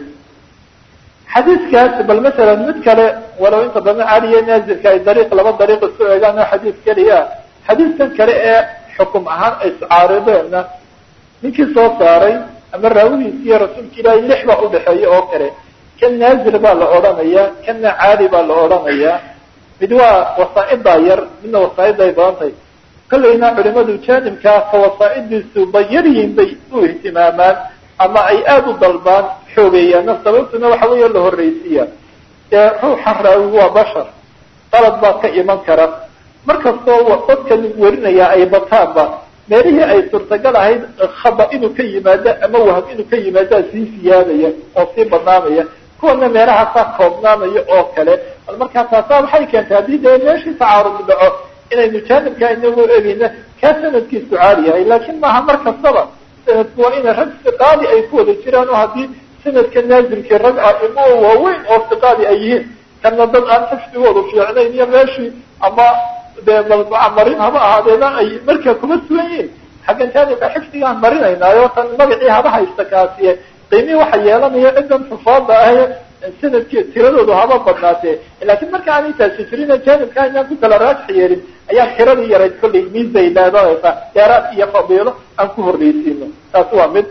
xadiidkaas bal masalan mid kale walow inta badan caaliya naazilka ay dariiq laba dariiq isu eegaan oo xadiis keliya xadiiskan kale ee xukum ahaan ay iscaarideenna ninkii soo saaray ama raawidiisi iyo rasuulka ilaahay lix baa udhaxeeya oo kale kan naazil baa la odhanayaa kanna caali baa la odhanayaa mid waa wasaa'idaa yar midna wasaa'iday badan tahay kollayna culimadu jaanibkaa ka wasaa'idiisu ba yaryihin bay u ihtimaamaan ama ay aada u dalbaan xoogeeyaana sababtuna waxa weeya la horreysiya dee ruuxa raawi waa bashar qalad baa ka iman kara markastoo dadkan warinayaa ay bataanba meelihii ay suurtagal ahayd khaba inuu ka yimaado ama waham inuu ka yimaadaa sii siyaadaya oo sii badnaanaya kuwana meelahaasaa koobnaanaya oo kale bal markaa taasaa waxay keentay haddii dee meeshii tacaarud dhaco inaynu jaanibka inagu egeyna kaa sanadkiisu caali yahay laakiin maaha mar kastaba sanadku waa ina rag siqaadi ay ku wada jiraan oo haddii sanadka naazilkii rag aimo waaweyn oo siqaadi ay yihiin kana dad aan xifdigoodu fiicnayn iyo meeshii ama dee marin haba ahaadeena ay markaa kuma sugan yihiin xaggan jaanibka xifdigaan marinaynaayo tan magacii haba haysta kaasiye qiimihii waxa yeelanaya ciddan xufaada ahe sanadki tiradoodu haba badnaatee laakiin marka aan intaasi jirin jaanibka inaan ku kala raajix yeelin ayaan tiradii yarayd kollay miisay leedanaysaa dheeraad iyo fadiilo aan ku horreysiino taasi waa mid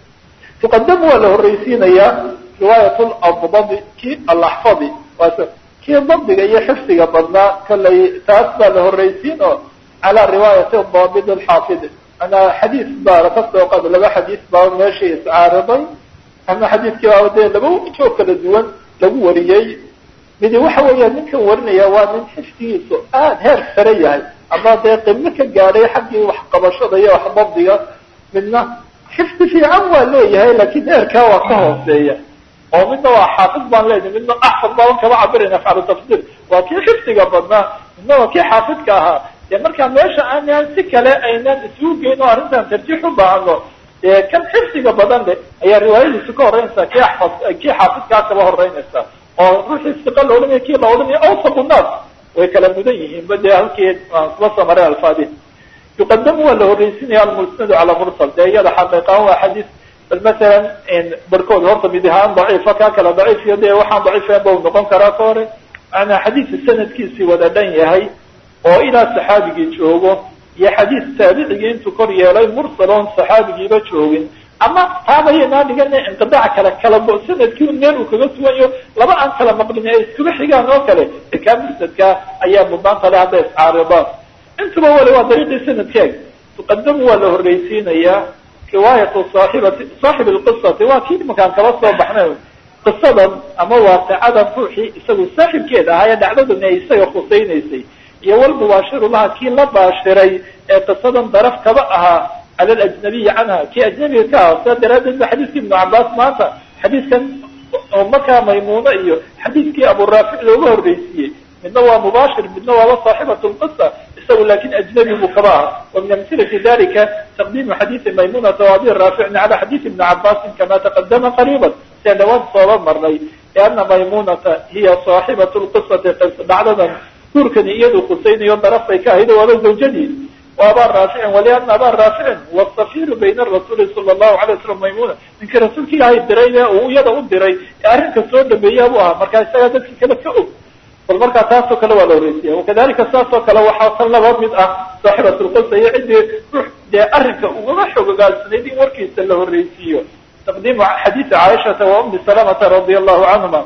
tuqadamu waa la horreysiinayaa riwaayat ladbadi ki alaxfadi waas kii dabdiga iyo xifdiga badnaa kollay taas baa la horreysiin oo calaa riwaayati daabid alxaafid manaa xadiis baa kasoo qaad laba xadiis baa meeshii iscaariday ama xadiiskii baa dee laba joog kala duwan lagu wariyey midi waxa weeya ninkan warinaya waa nin xifdigiisu aad heer sare yahay ama dee qimo ka gaadhay xaggii waxqabashada iyo wax dabdiga midna xifdi fiican waa leeyahay laakiin heerkaa waa ka hooseeya oo midna waa xaafid baan leenahay midna axfad baaban kama cabirayna afcalu tafsir waa kii xifdiga badnaa midna waa kii xaafidka ahaa dee markaa meesha aanaan si kale aynaan isugu geyn oo arrintan tarjiix u baahano dee kan xifdiga badan le ayaa riwaayadiisu ka horreynaysaa kii axfad kii xaafidkaa kaba horreynaysaa oo ruuxii siqa la odhanaya kii la odhanaya awsaqu naas way kala mudan yihiin ba dee halkii aan kuba samaray alfaadi yuqadamu waa la horreysinaya almusnadu cala mursal dee iyada xaqiiqaan waa xadiis bal masalan barhkood horta mid ahaan daciifa kaa kala daciif iyo dee waxaan daciifayn ba u noqon karaa ka hore maanaa xadiisa sanadkiisii wada dhan yahay oo ilaa saxaabigii joogo iyo xadiis taabicigii intuu kor yeelay mursal oon saxaabigiiba joogin ama taabayanaa dhigana inqidaac kale kala sanadkii un meel uu kaga sugayo laba aan kala maqlin ay iskuba xigaan oo kale kaa musnadka ayaa mudnaanta le hadday iscaaridaan intuba wali waa dariiqii sanadkeeg tuqadamu waa la horreysiinayaa riwaayatu saaxibati saaxib lqisati waa kii imankaan kaba soo baxnay qisadan ama waaqicadan ruuxii isagu saaxibkeeda ahaa ee dhacdadan ay isaga khusaynaysay iyo walmubaashiru laha kii la baashiray ee qisadan daraf kaba ahaa cala alajnabiyi canha kii ajnabiga ka ah sidaa daraaddeed ba xadiiskii ibnu cabaas maanta xadiiskan oo markaa maymuuno iyo xadiiskii aburaafic looga horreysiiyey midna waa mubaashir midna waaba saaxibatu lqisa isagu laakin ajnabi buu kaba aha wa min amhilati dalika taqdiimu xadiisi maymunata wa abi raaficin cala xadiisi ibni cabaasin kama taqadama qariiban sian dhawaan sooba marnay liana maymunata hiya saaxibatu lqisati dhacdadan guurkani iyadu khusaynayo darafbay ka ahayd waaba zawjadii wa abaa raaficin waliana abaa raaficin wasafiru bayna rasuuli sala allahu alay waslam maymuna ninkii rasuulka ilaahay diray ee uu iyada u diray ee arrinka soo dhameeya buu ahaa markaa isagaa dadkii kale ka og bal markaa taasoo kale waa la horreysiya wakadalika saasoo kale waxaa tan laba mid ah saaxibat lqisa iyo ciddii ruux dee arrinka ugama xogogaalsanayd in warkiisa la horreysiiyo taqdiimu xadiisi caaishata wa umi salamata radia allahu canhuma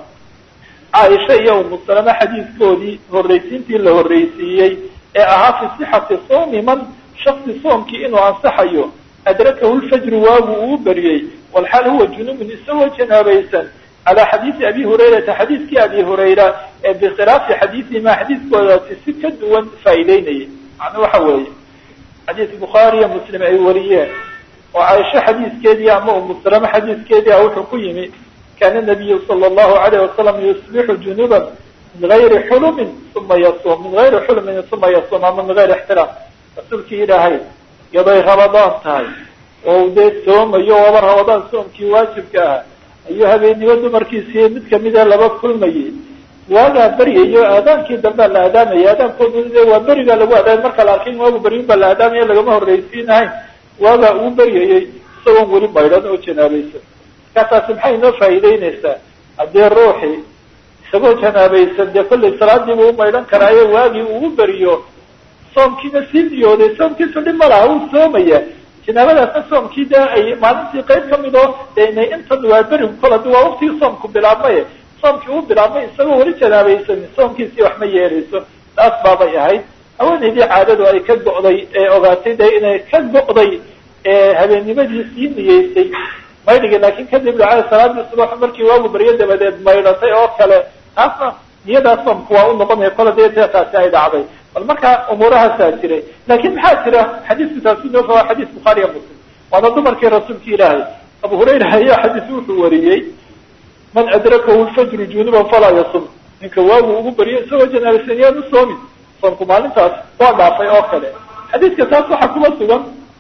caaisha iyo umu salama xadiiskoodii horreysiintii la horreysiiyey ee ahaa fi sixati soomi man shaksi soomkii inuu ansaxayo adrakahu lfajru waagu uu beriyey walxaal huwa junubun isagoo janaabaysan calaa xadiisi abi hurayrata xadiiskii abi hurayra ee bikhilaafi xadiisihima xadiiskoodaasi si ka duwan faa'iideynayay macnuu waxa weeye xadiis bukhaari iyo muslim ay wariyeen oo caaisho xadiiskeedii ama umu salama xadiiskeedii ah wuxuu ku yimi kaana nabiyu sala allahu alayh wasalam yusbixu junuban min gayri xulumin uma yasuum min gayri xulumin uma yasuum ama min gayri ixtiraam rasuulkii ilaahay iyaday rabadaan tahay oo dee soomayo waaba rabadaan soomkii waajibka ah ayuu habeennimo dumarkiisii mid kamida laba kulmayay waagaa beryayo aadaankii dambea la aadaamaya aadaankoodu de waa berigaa lagu aadaamay marka la arkin waagu beryin baa la aadaamaya lagama horreysiinahayn waagaa uu beryayay isagoon weli maydhan oo janaabaysan markaasaasi maxay inoo faa'iideynaysaa haddii ruuxii isagoo janaabaysan dee kollay salaadiibu u maydhan karaayo waagii uu beriyo soomkiina sii niyooday soomkiisu dhib ma laha uu soomaya janaabadaasna soomkii dee ay maalintii qayb kamid oo inay intan waa berigu kol haddi waa waktigii soomku bilaabmay soomkii uu bilaabmay isagoo weli janaabaysan soomkiisii wax ma yeerayso taas baabay ahayd haweenaydii caadadu ay ka go'day ee ogaatay dee inay ka go'day ee habeennimadii sii niyeysay maydhigi laakin kadib dhacay salaadii subax markii waagu baryo dabadeed maydhatay oo kale taasna niyadaa soomku waa u noqonaya kola dee dee taasi ay dhacday bal markaa umuurahaasaa jiray laakin maxaa jira xadiisku taasi noo waa xadiis bukhaariya muslim waana dumarkii rasuulka ilaahay abu hurayra ayaa xadiis wuxuu wariyey man adrakahu lfajru junuban falaa yasum ninka waagu ugu bariyo isagoo janaabaysan yaan u soomin soomku maalintaas waa dhaafay oo kale xadiidka taas waxaa kuma sugan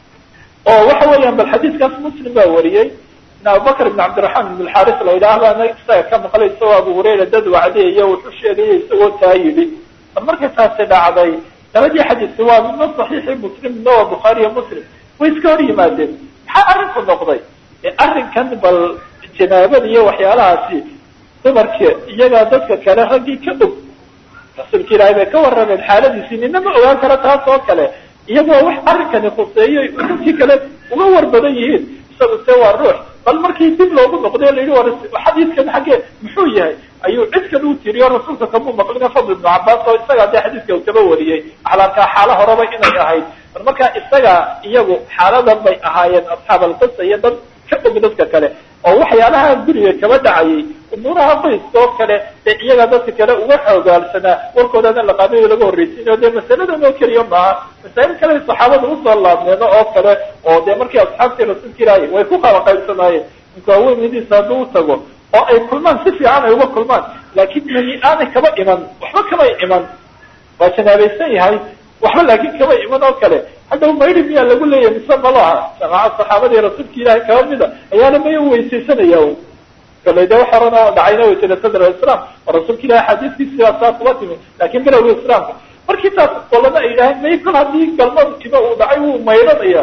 oo waxa weeyaan bal xadiidkaas muslim baa wariyey in abubakr ibn cabdiraxmaan ibn alxaaris la yidhaah baana isaga ka maqlay isagoo abu hurayra dad wacdiyayo wuxuu sheegaya isagoo taa yidhi bal markay taasi dhacday labadii xadiidka waa midna saxiixi muslim midna waa bukhaariyo muslim way iska hor yimaadeen maxaa arrinku noqday arrinkan bal janaabada iyo waxyaalahaasi dumarka iyagaa dadka kale raggii ka og rasuulka ilaahay bay ka warrameen xaaladiisii nina ma ogaan karo taas oo kale iyagoo wax arrinkani khuseeyo dadkii kale uga war badan yihiin isagu se waa ruux bal markii dib loogu noqday la yidhi war xadiidkan xaggee muxuu yahay ayuu cid kale u tiriyo rasuulka kamuu maqlina fadl ibnu cabaas oo isagaa dee xadiidka uu kaba wariyey axlaarkaa xaalo horeba inay ahayd bal markaa isaga iyagu xaaladan bay ahaayeen asxaab alqisa iyo dad ka og dadka kale oo waxyaalaha guriga kaba dhacayay umuuraha qoyska oo kale ee iyaga dadka kale uga xoogaalsanaa warkoodana la qaadayo laga horreysiinayo dee masaladan oo keliya maaha masaa'il kale saxaabada usoo laabneeno oo kale oo dee markii asxaabtii rasuulka ilaahay way ku kala qaybsanaayeen ninka haweenadiisa hadduu u tago oo ay kulmaan si fiican ay uga kulmaan laakiin mani aanay kaba iman waxba kamay iman waa janaabaysan yahay waxba laakin kaba iman oo kale haddaw maydi miyaa lagu leeyahay mise malaha jamacad saxaabadii rasuulka ilaahay kaba mida ayaana maya weysaysanaya kale de wax horena dhacayna way tiri sadr islam oo rasuulka ilahay xadiiskiisi baa saa kuba timi laakin bilowga islaamka markii taas qolana ay yidhaaheen may kol haddii galmad kiba uu dhacay wuu mayranaya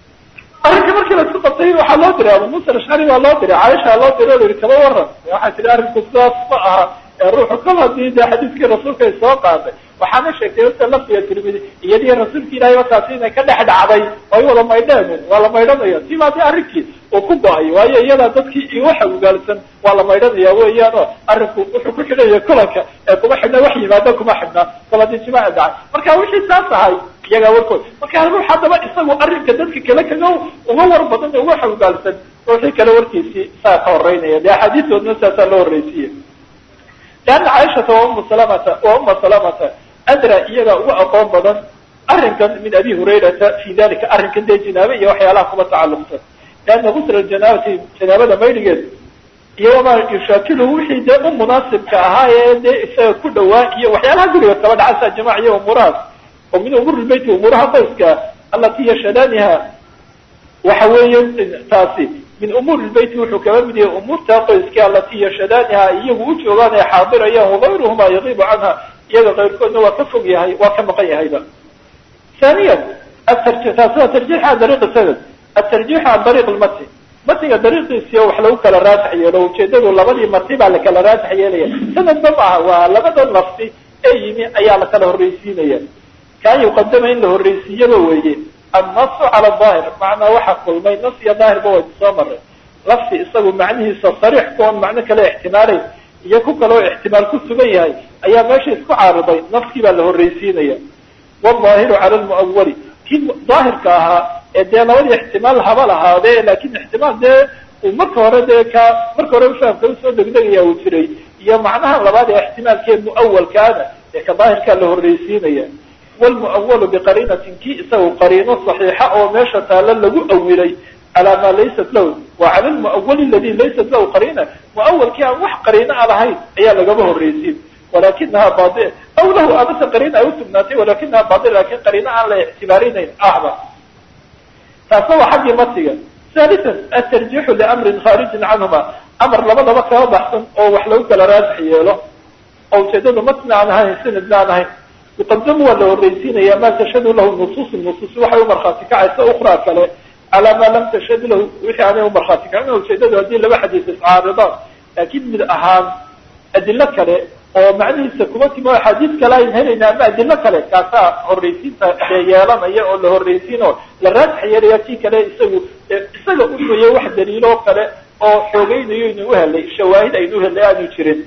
arrinka markii la isku qabtay waxaa loo diray abu musa ashcari baa loo diray caaisha loo diray o yihi kaba waran waxay tihi arrinku sidaas ma aha ruuxu kol hadii de xadiiskii rasuulka ay soo qaaday waxaana sheegtay ota laftiga tirmidi iyadii rasuulka ilahay wakaasi inay ka dhex dhacday oo ay wada maydheen waa la maydhanaya siba de arrinkii uu ku go-ay waayo iyadaa dadkii waxa ugaalsan waa la maydhanaya weeyaan oo arrinku wuxuu ku xidhaya kulanka ee kuma xidhna wax yimaado kuma xidhna kol hadii jimaaca dhacay marka wixii saas ahay iyagaa warkood marka ruux haddaba isagu arrinka dadka kale kaga uga war badan uga xogaalsan ruuxii kale warkiisii saa ka horeynaya de axaadiistoodna saasaa loo horreysiye leanna caaishata wa umu salamata wa uma salamata adra iyagaa uga aqoon badan arrinkan min abi hurayrata fi dalika arrinkan dee janaaba iyo waxyaalaha kuba tacalluqsan leanna gusla janaabati janaabada maydhigeed iyo wamaa yushaakiluhu wixii dee u munaasibka ahaa ee dee isaga ku dhawaa iyo waxyaalaha guriga kaba dhacasa jamac iyo umuurahaas oo min umuuri lbeyti umuuraha qoyska alati yashhadaaniha waxa weeye taasi min umuuri lbeyti wuxuu kaba mid yahay umuurta qoyska alati yashhadaaniha iyagu u joogaan ee xaadirayaan wagayruhuma yagiibu canha iyaga kayrkoodna waa ka fog yahay waa ka maqan yahayba ثانيا taasida tarjiix can dariiq sanad atarjiix can dariiq lmatni matniga dariiqiisiyo wax lagu kala raasax yeelo ujeedadu labadii matni baa lakala raasax yeelaya sanadba maaha waa labada lafti ee yimi ayaa lakala horreysiinaya kaan yuqadama in la horreysiiyaba weeye annasu cala daahir macnaa waxa kulmay nas iyo daahirba way soo maray lafti isagu macnihiisa sariix kuon macno kale ixtimaalayn iyo ku kaloo ixtimaal ku sugan yahay ayaa meesha isku caariday naskii baa la horreysiinaya waldaahiru cala lmuawali kii daahirka ahaa ee dee labadii ixtimaal haba lahaadee laakin ixtimaal dee uu marka hore dee ka marka hore fahamka usoo degdegaya uu jiray iyo macnaha labaad ee ixtimaalkee muawalkaana ee ka daahirkaa la horreysiinaya wlmuawalu biqariinatin kii isagu qariino saxiixa oo meesha taalo lagu awilay calaa maa laysat lahu wa cala lmuawali aladi laysat lahu qariina muawalkii aan wax qariino a lahayn ayaa lagaba horreysiin walakinaha bai aw lahu amase qariina ay usugnaatay walakinaha bail lakin qariino aan la ictibaarinayn ahba taasna waa xaggii matiga halian atarjiixu liamrin khaarijin canhuma amar labadaba kaba baxsan oo wax lagu kala raasax yeelo oo ujeedadu matni aan ahayn sanadna aan ahayn yuqadamu waa la horreysiinaya ma tashhadu lahu nusuusu nusuus waxay umarkhaati kacaysa ukraa kale calaa maa lam tashhad lahu wixii aanay umarkhaati kacin ujeedadu haddii laba xadiis iscaaridaan laakin mid ahaan adilo kale oo macnihiisa kuma timi o axaadiis kale ayn helayna ama adilo kale kaasaa horreysiinta yeelanaya oo la horreysiin oo la raasax yeelaya kii kale isagu isaga unuye wax daliiloo kale oo xoogeynayo inu uhelay shawaahid aynu uhelay aanu jirin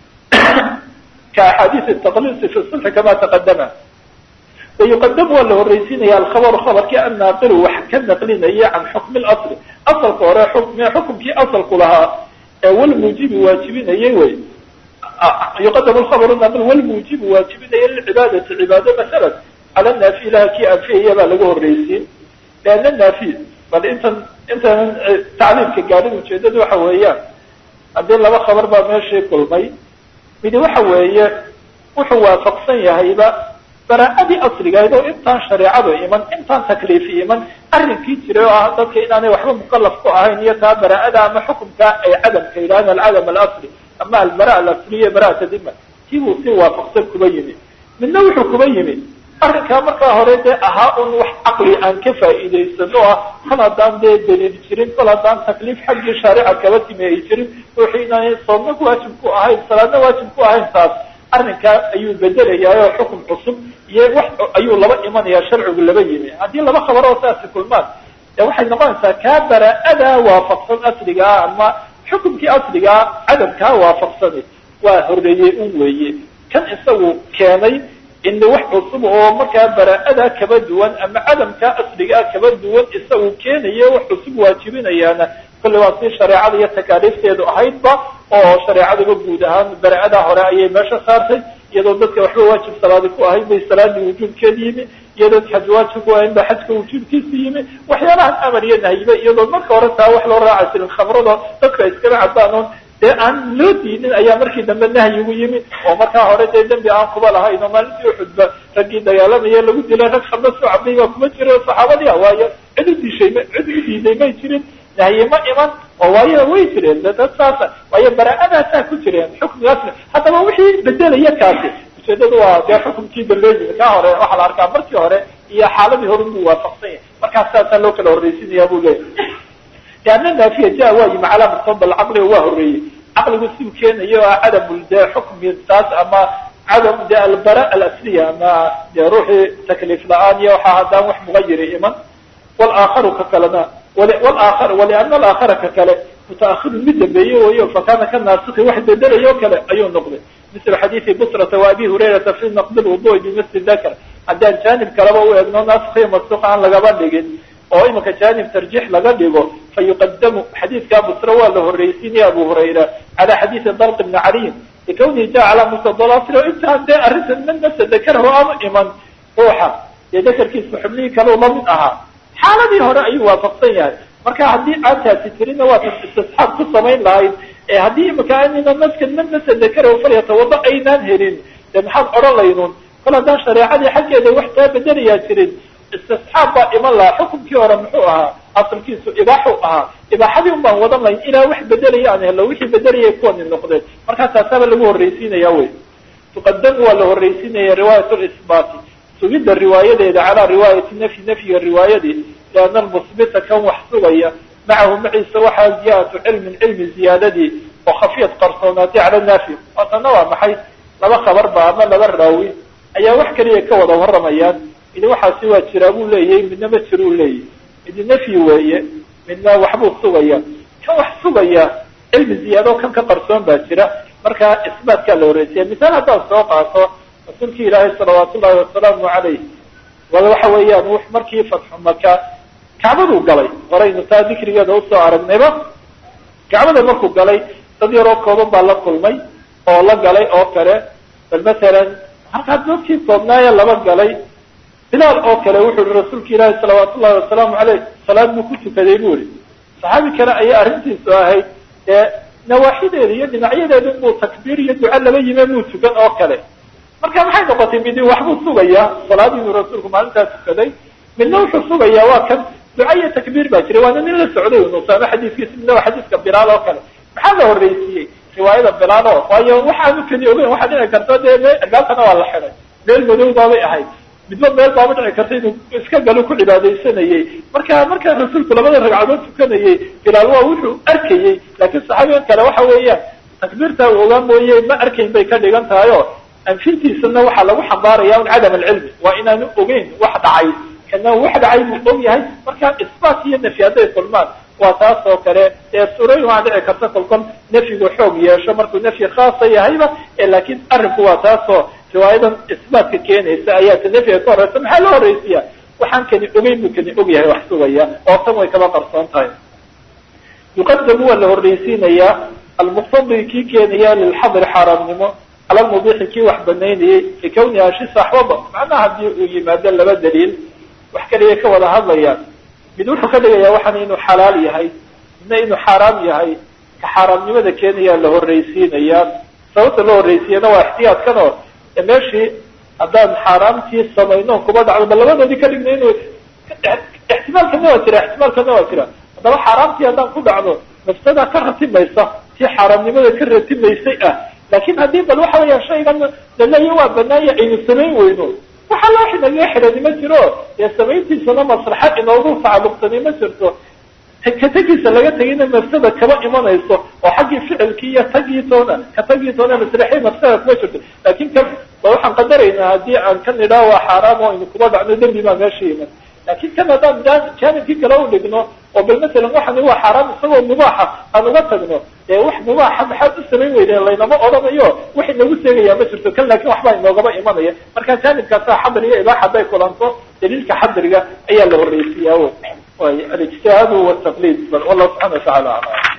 ka axaadiis taqliisi fi sulxi kama taqadama wayuqadamu waa la horreysiinaya alkhabaru khabarkii annaaqilu wax ka naqlinaya can xukmi lasli asalka hore xukumkii asalku lahaa ee walmuujibi waajibinayay wey yuqadamu lkhabaru naaqil walmuujibu waajibinaya lilcibaadati cibaado masalan cala naafi ilaha kii anfiyaya baa lagu horreysiin leanna naafi bal intan intan tacliimka gaadhin ujeedadu waxa weeyaan haddii laba khabar baa meeshii kulmay midi waxa weeye wuxuu waafaqsan yahayba baraa'adii asligahayd oo intaan shareecadu iman intaan takliifi iman arrinkii jiray oo ah dadka inaanay waxba mukalaf ku ahayn iyo taa baraa'ada ama xukumka ay cadamka yidhahdeen alcadam alasli ama albara alasliya bara'ata dima tii buu si waafaqsan kuba yimi midna wuxuu kuba yimi arrinkaa markaa hore dee ahaa un wax caqli aan ka faa'iidaysan oo ah kol haddaan dee daliil jirin kol haddaan takliif xaggii shaarica kaba timi ay jirin wixii inaanay soodna waajib ku ahayn salaadna waajib ku ahayn taas arrinkaa ayuu bedelayaa oo xukum cusub iyo wax ayuu laba imanayaa sharcigu laba yimi haddii laba khabar oo saasi kulmaan dee waxay noqonaysaa kaa baraa'adaa waafaqsan asligaa ama xukumkii asligaa cadamkaa waafaqsani waa horreeyey un weeye kan isagu keenay in wax cusub oo markaa baraa'adaa kaba duwan ama cadamkaa asligaa kaba duwan isagu keenayo wax cusub waajibinayaana kolley waa si shareecada iyo takaaliifteedu ahaydba oo shareecaduba guud ahaan baraa'adaa hore ayay meesha saartay iyadoo dadka waxba waajib salaadi ku ahayd bay salaadii wujuubkeeda yimi iyadoo xaj waajib ku ahayn ba xajka wujuubkiisa yimi waxyaalahan amar iyo nahyiba iyadoo marka hore taa wax loo raaca jirin khamrado dadka iskaba cabaan oon dee aan loo diinin ayaa markii dambe nahyigu yimi oo markaa hore dee dembi aan kuba lahayn oo maalintii uxudba raggii dagaalamaya lagu dilay rag khamro soo cabday baa kuma jira saxaabadii ah waayo cid u dishay ma cid u diiday may jirin nahye ma iman oo waayo way jireen dad saasa waayo baraa'adaasaa ku jireen xukmigaasna haddaba wixii bedelaya kaasi ujeedadu waa dee xukumkii dambe yimi kaa hore waxaa la arkaa markii hore iyo xaaladii hore buu waafaqsan yahay markaas saasaa loo kala horraysinaya buu leeyahay lianna naafiya ja waa yimi calaa muqtabal caqliga waa horreeyey caqligu siu keenayo ah cadamul dee xukmi taas ama cadam de albara alasliya ama dee ruuxii takliif la-aan iyo waxaa haddaan wax mugayiri iman walaakharu ka kalena walaakar waliana alaakhara ka kale mutaakhirun mid dambeeye wayo fakana ka naasiki wax bedelayo kale ayuu noqday misla xadiidi busrata wa abi hurayrata fi naqdi lwudui bimisli dakar haddaan jaanib kaleba u egno naskiyo masduq aan lagaba dhigin oo imanka jaanib tarjiix laga dhigo fa yuqadamu xadiidkaa busra waa la horraysiinaya abu hurayra cala xadiidi dalq bni caliyin likawnihi jaa calaa mustadalaasilo intaan dee arrintan man nafsa dakarahu aanu iman ruuxa dee dakarkiisa xubnihii kaleu lamid ahaa xaaladii hore ayuu waafaqsan yahay marka haddii aad taasi tirina waa tan istisxaab ku samayn lahayd ee haddii imika anina naskan man nafsa dakarahu falyatawada aynaan helin dee maxaad odhan laynun kol haddaan shareecadii xaggeeda wax kaa bedelayaa jirin istisxaab baa iman lahaa xukumkii hore muxuu ahaa asalkiisu ibaaxu ahaa ibaaxadii un baan wadan lahayn ilaa wax bedelaya aan helo wixii bedelaya kuwani noqdeen markaa taasaaba lagu horraysiinaya wey tuqadamu waa la horraysiinaya riwaayat lisbaati sugidda riwaayadeeda calaa riwaayati nafyi nafyiga riwaayadii liana almusbita kan wax sugaya macahu maciisa waxaa ziyaadatu cilmin cilmi ziyaadadii oo khafiyad qarsoonaatay cala naafi waatana waa maxay laba khabarba ama laba raawi ayaa wax keliya ka wada warramayaan midi waxaasi waa jiraa buu leeyahay midna ma jiruu leeyahy midi nafyi weeye midna waxbuu sugaya kan wax sugaya cilmi ziyaado kan ka qarsoon baa jira markaa isbaatkaa la horeysiya misaal haddaan soo qaato rasuulki ilaahay salawaatu ullahi wasalaamu calayh wala waxa weeyaan w markii fatxu maka kacbaduu galay horaynu taa dikrigeeda usoo aragnayba kacbada markuu galay dad yaroo kooban baa la kulmay oo la galay oo kale bal masalan halkaa dadkii koobnaaye laba galay bilaal oo kale wuxuu ihi rasuulka ilaahi salawaatu ullahi wasalaamu caleyh salaad buu ku tukaday bu ihi saxaabi kale ayaa arrintiisu ahayd ee nawaaxideeda iyo dhinacyadeeda inbuu takbiir iyo duca laba yime muu tukan oo kale marka maxay noqotay midi waxbuu sugayaa salaadiidu rasuulku maalintaa tukaday midna wuxuu sugayaa waa kan duca iyo takbiir baa jiray waana nin la socday nusaame xadiiskiisa midna waa xadiiska bilaal oo kale maxaa la horreysiiyey riwaayada bilaal oo waayo waxaanu keli ogeyn waxaa dhici karta dee albaabkana waa la xiday meel madow baabay ahayd midba meel baaba dhici karta inuu iska galo ku cibaadaysanayey marka markaa rasuulku labada ragcadood tukanayey bilaal waa wuxuu arkayey laakiin saxaabigan kale waxa weeyaan takbiirtaa uu ogaa mooye ma arkayn bay ka dhigan tahay oo anfintiisana waxaa lagu xambaaraya un cadam alcilmi waa inaanu ogeyn wax dhacay kana wax dhacay buu og yahay marka isbaat iyo nafyi hadday kulmaan waa taas oo kale ee suurooyin waa dhici karta kolkol nafyigu xoog yeesho markuu nafyi khaasa yahayba laakiin arrinku waa taasoo riwaayadan isbaatka keenaysa ayaa ta nafyiga ka horeysa maxaa loo horeysiya waxaan kani ogeyn buu kani og yahay wax sugaya oo tan way kaba qarsoon tahay yuqadamu waa la horreysiinayaa almuqtadi kii keenaya lilxadri xaaraamnimo cala lmubiixi kii wax banaynayay likawni ashi saxwaba macnaha haddii uu yimaado laba daliil wax kaliya ka wada hadlayaan mid wuxuu ka dhigayaa waxaan inuu xalaal yahay midna inuu xaaraam yahay ka xaaraamnimada keenayaa la horreysiinayaa sababta loo horreysiyana waa ixtiyaadkan oo meeshii haddaan xaaraamtii samayno kuba dhacdo ba labadoodii ka dhigna inu ixtimaalkana waa jira ixtimaalkana waa jira haddaba xaaraamtii haddaan ku dhacdo nafsadaa ka ratimaysa tii xaaraamnimada ka ratimaysay ah laakin haddii bal waxa weeyaan shaygan laleeya waa banaanya aynu samayn weyno waxa loo xinaga xidhani ma jiro dee samayntiisana maslaxa inoogu tacalluqsani ma jirto katagiisa laga tegayna mafsada kaba imanayso oo xaggii ficilkii iyo tagiitoona ka tagiitoona maslaxii mafsada kuma jirto laakin kan ba waxaan qadaraynaa haddii aan kan idhaa waa xaaraam oo aynu kuba dhacno dembi baa meesha iman laakin kan haddaan jaanibkii kale u dhigno oo bal masalan waxani waa xaaraam isagoo mubaaxa aan uga tagno dee wax mubaaxa maxaad u samayn weydeen laynama odhanayo wax inagu seegayaa ma jirto kan laakin waxbaa inoogaba imanaya marka jaanibkaasa xadr iyo ibaax hadday kulanto daliilka xadriga ayaa la horreysiyaa way alijtihaadu wataqliid bal wallahu subxana watacala aclam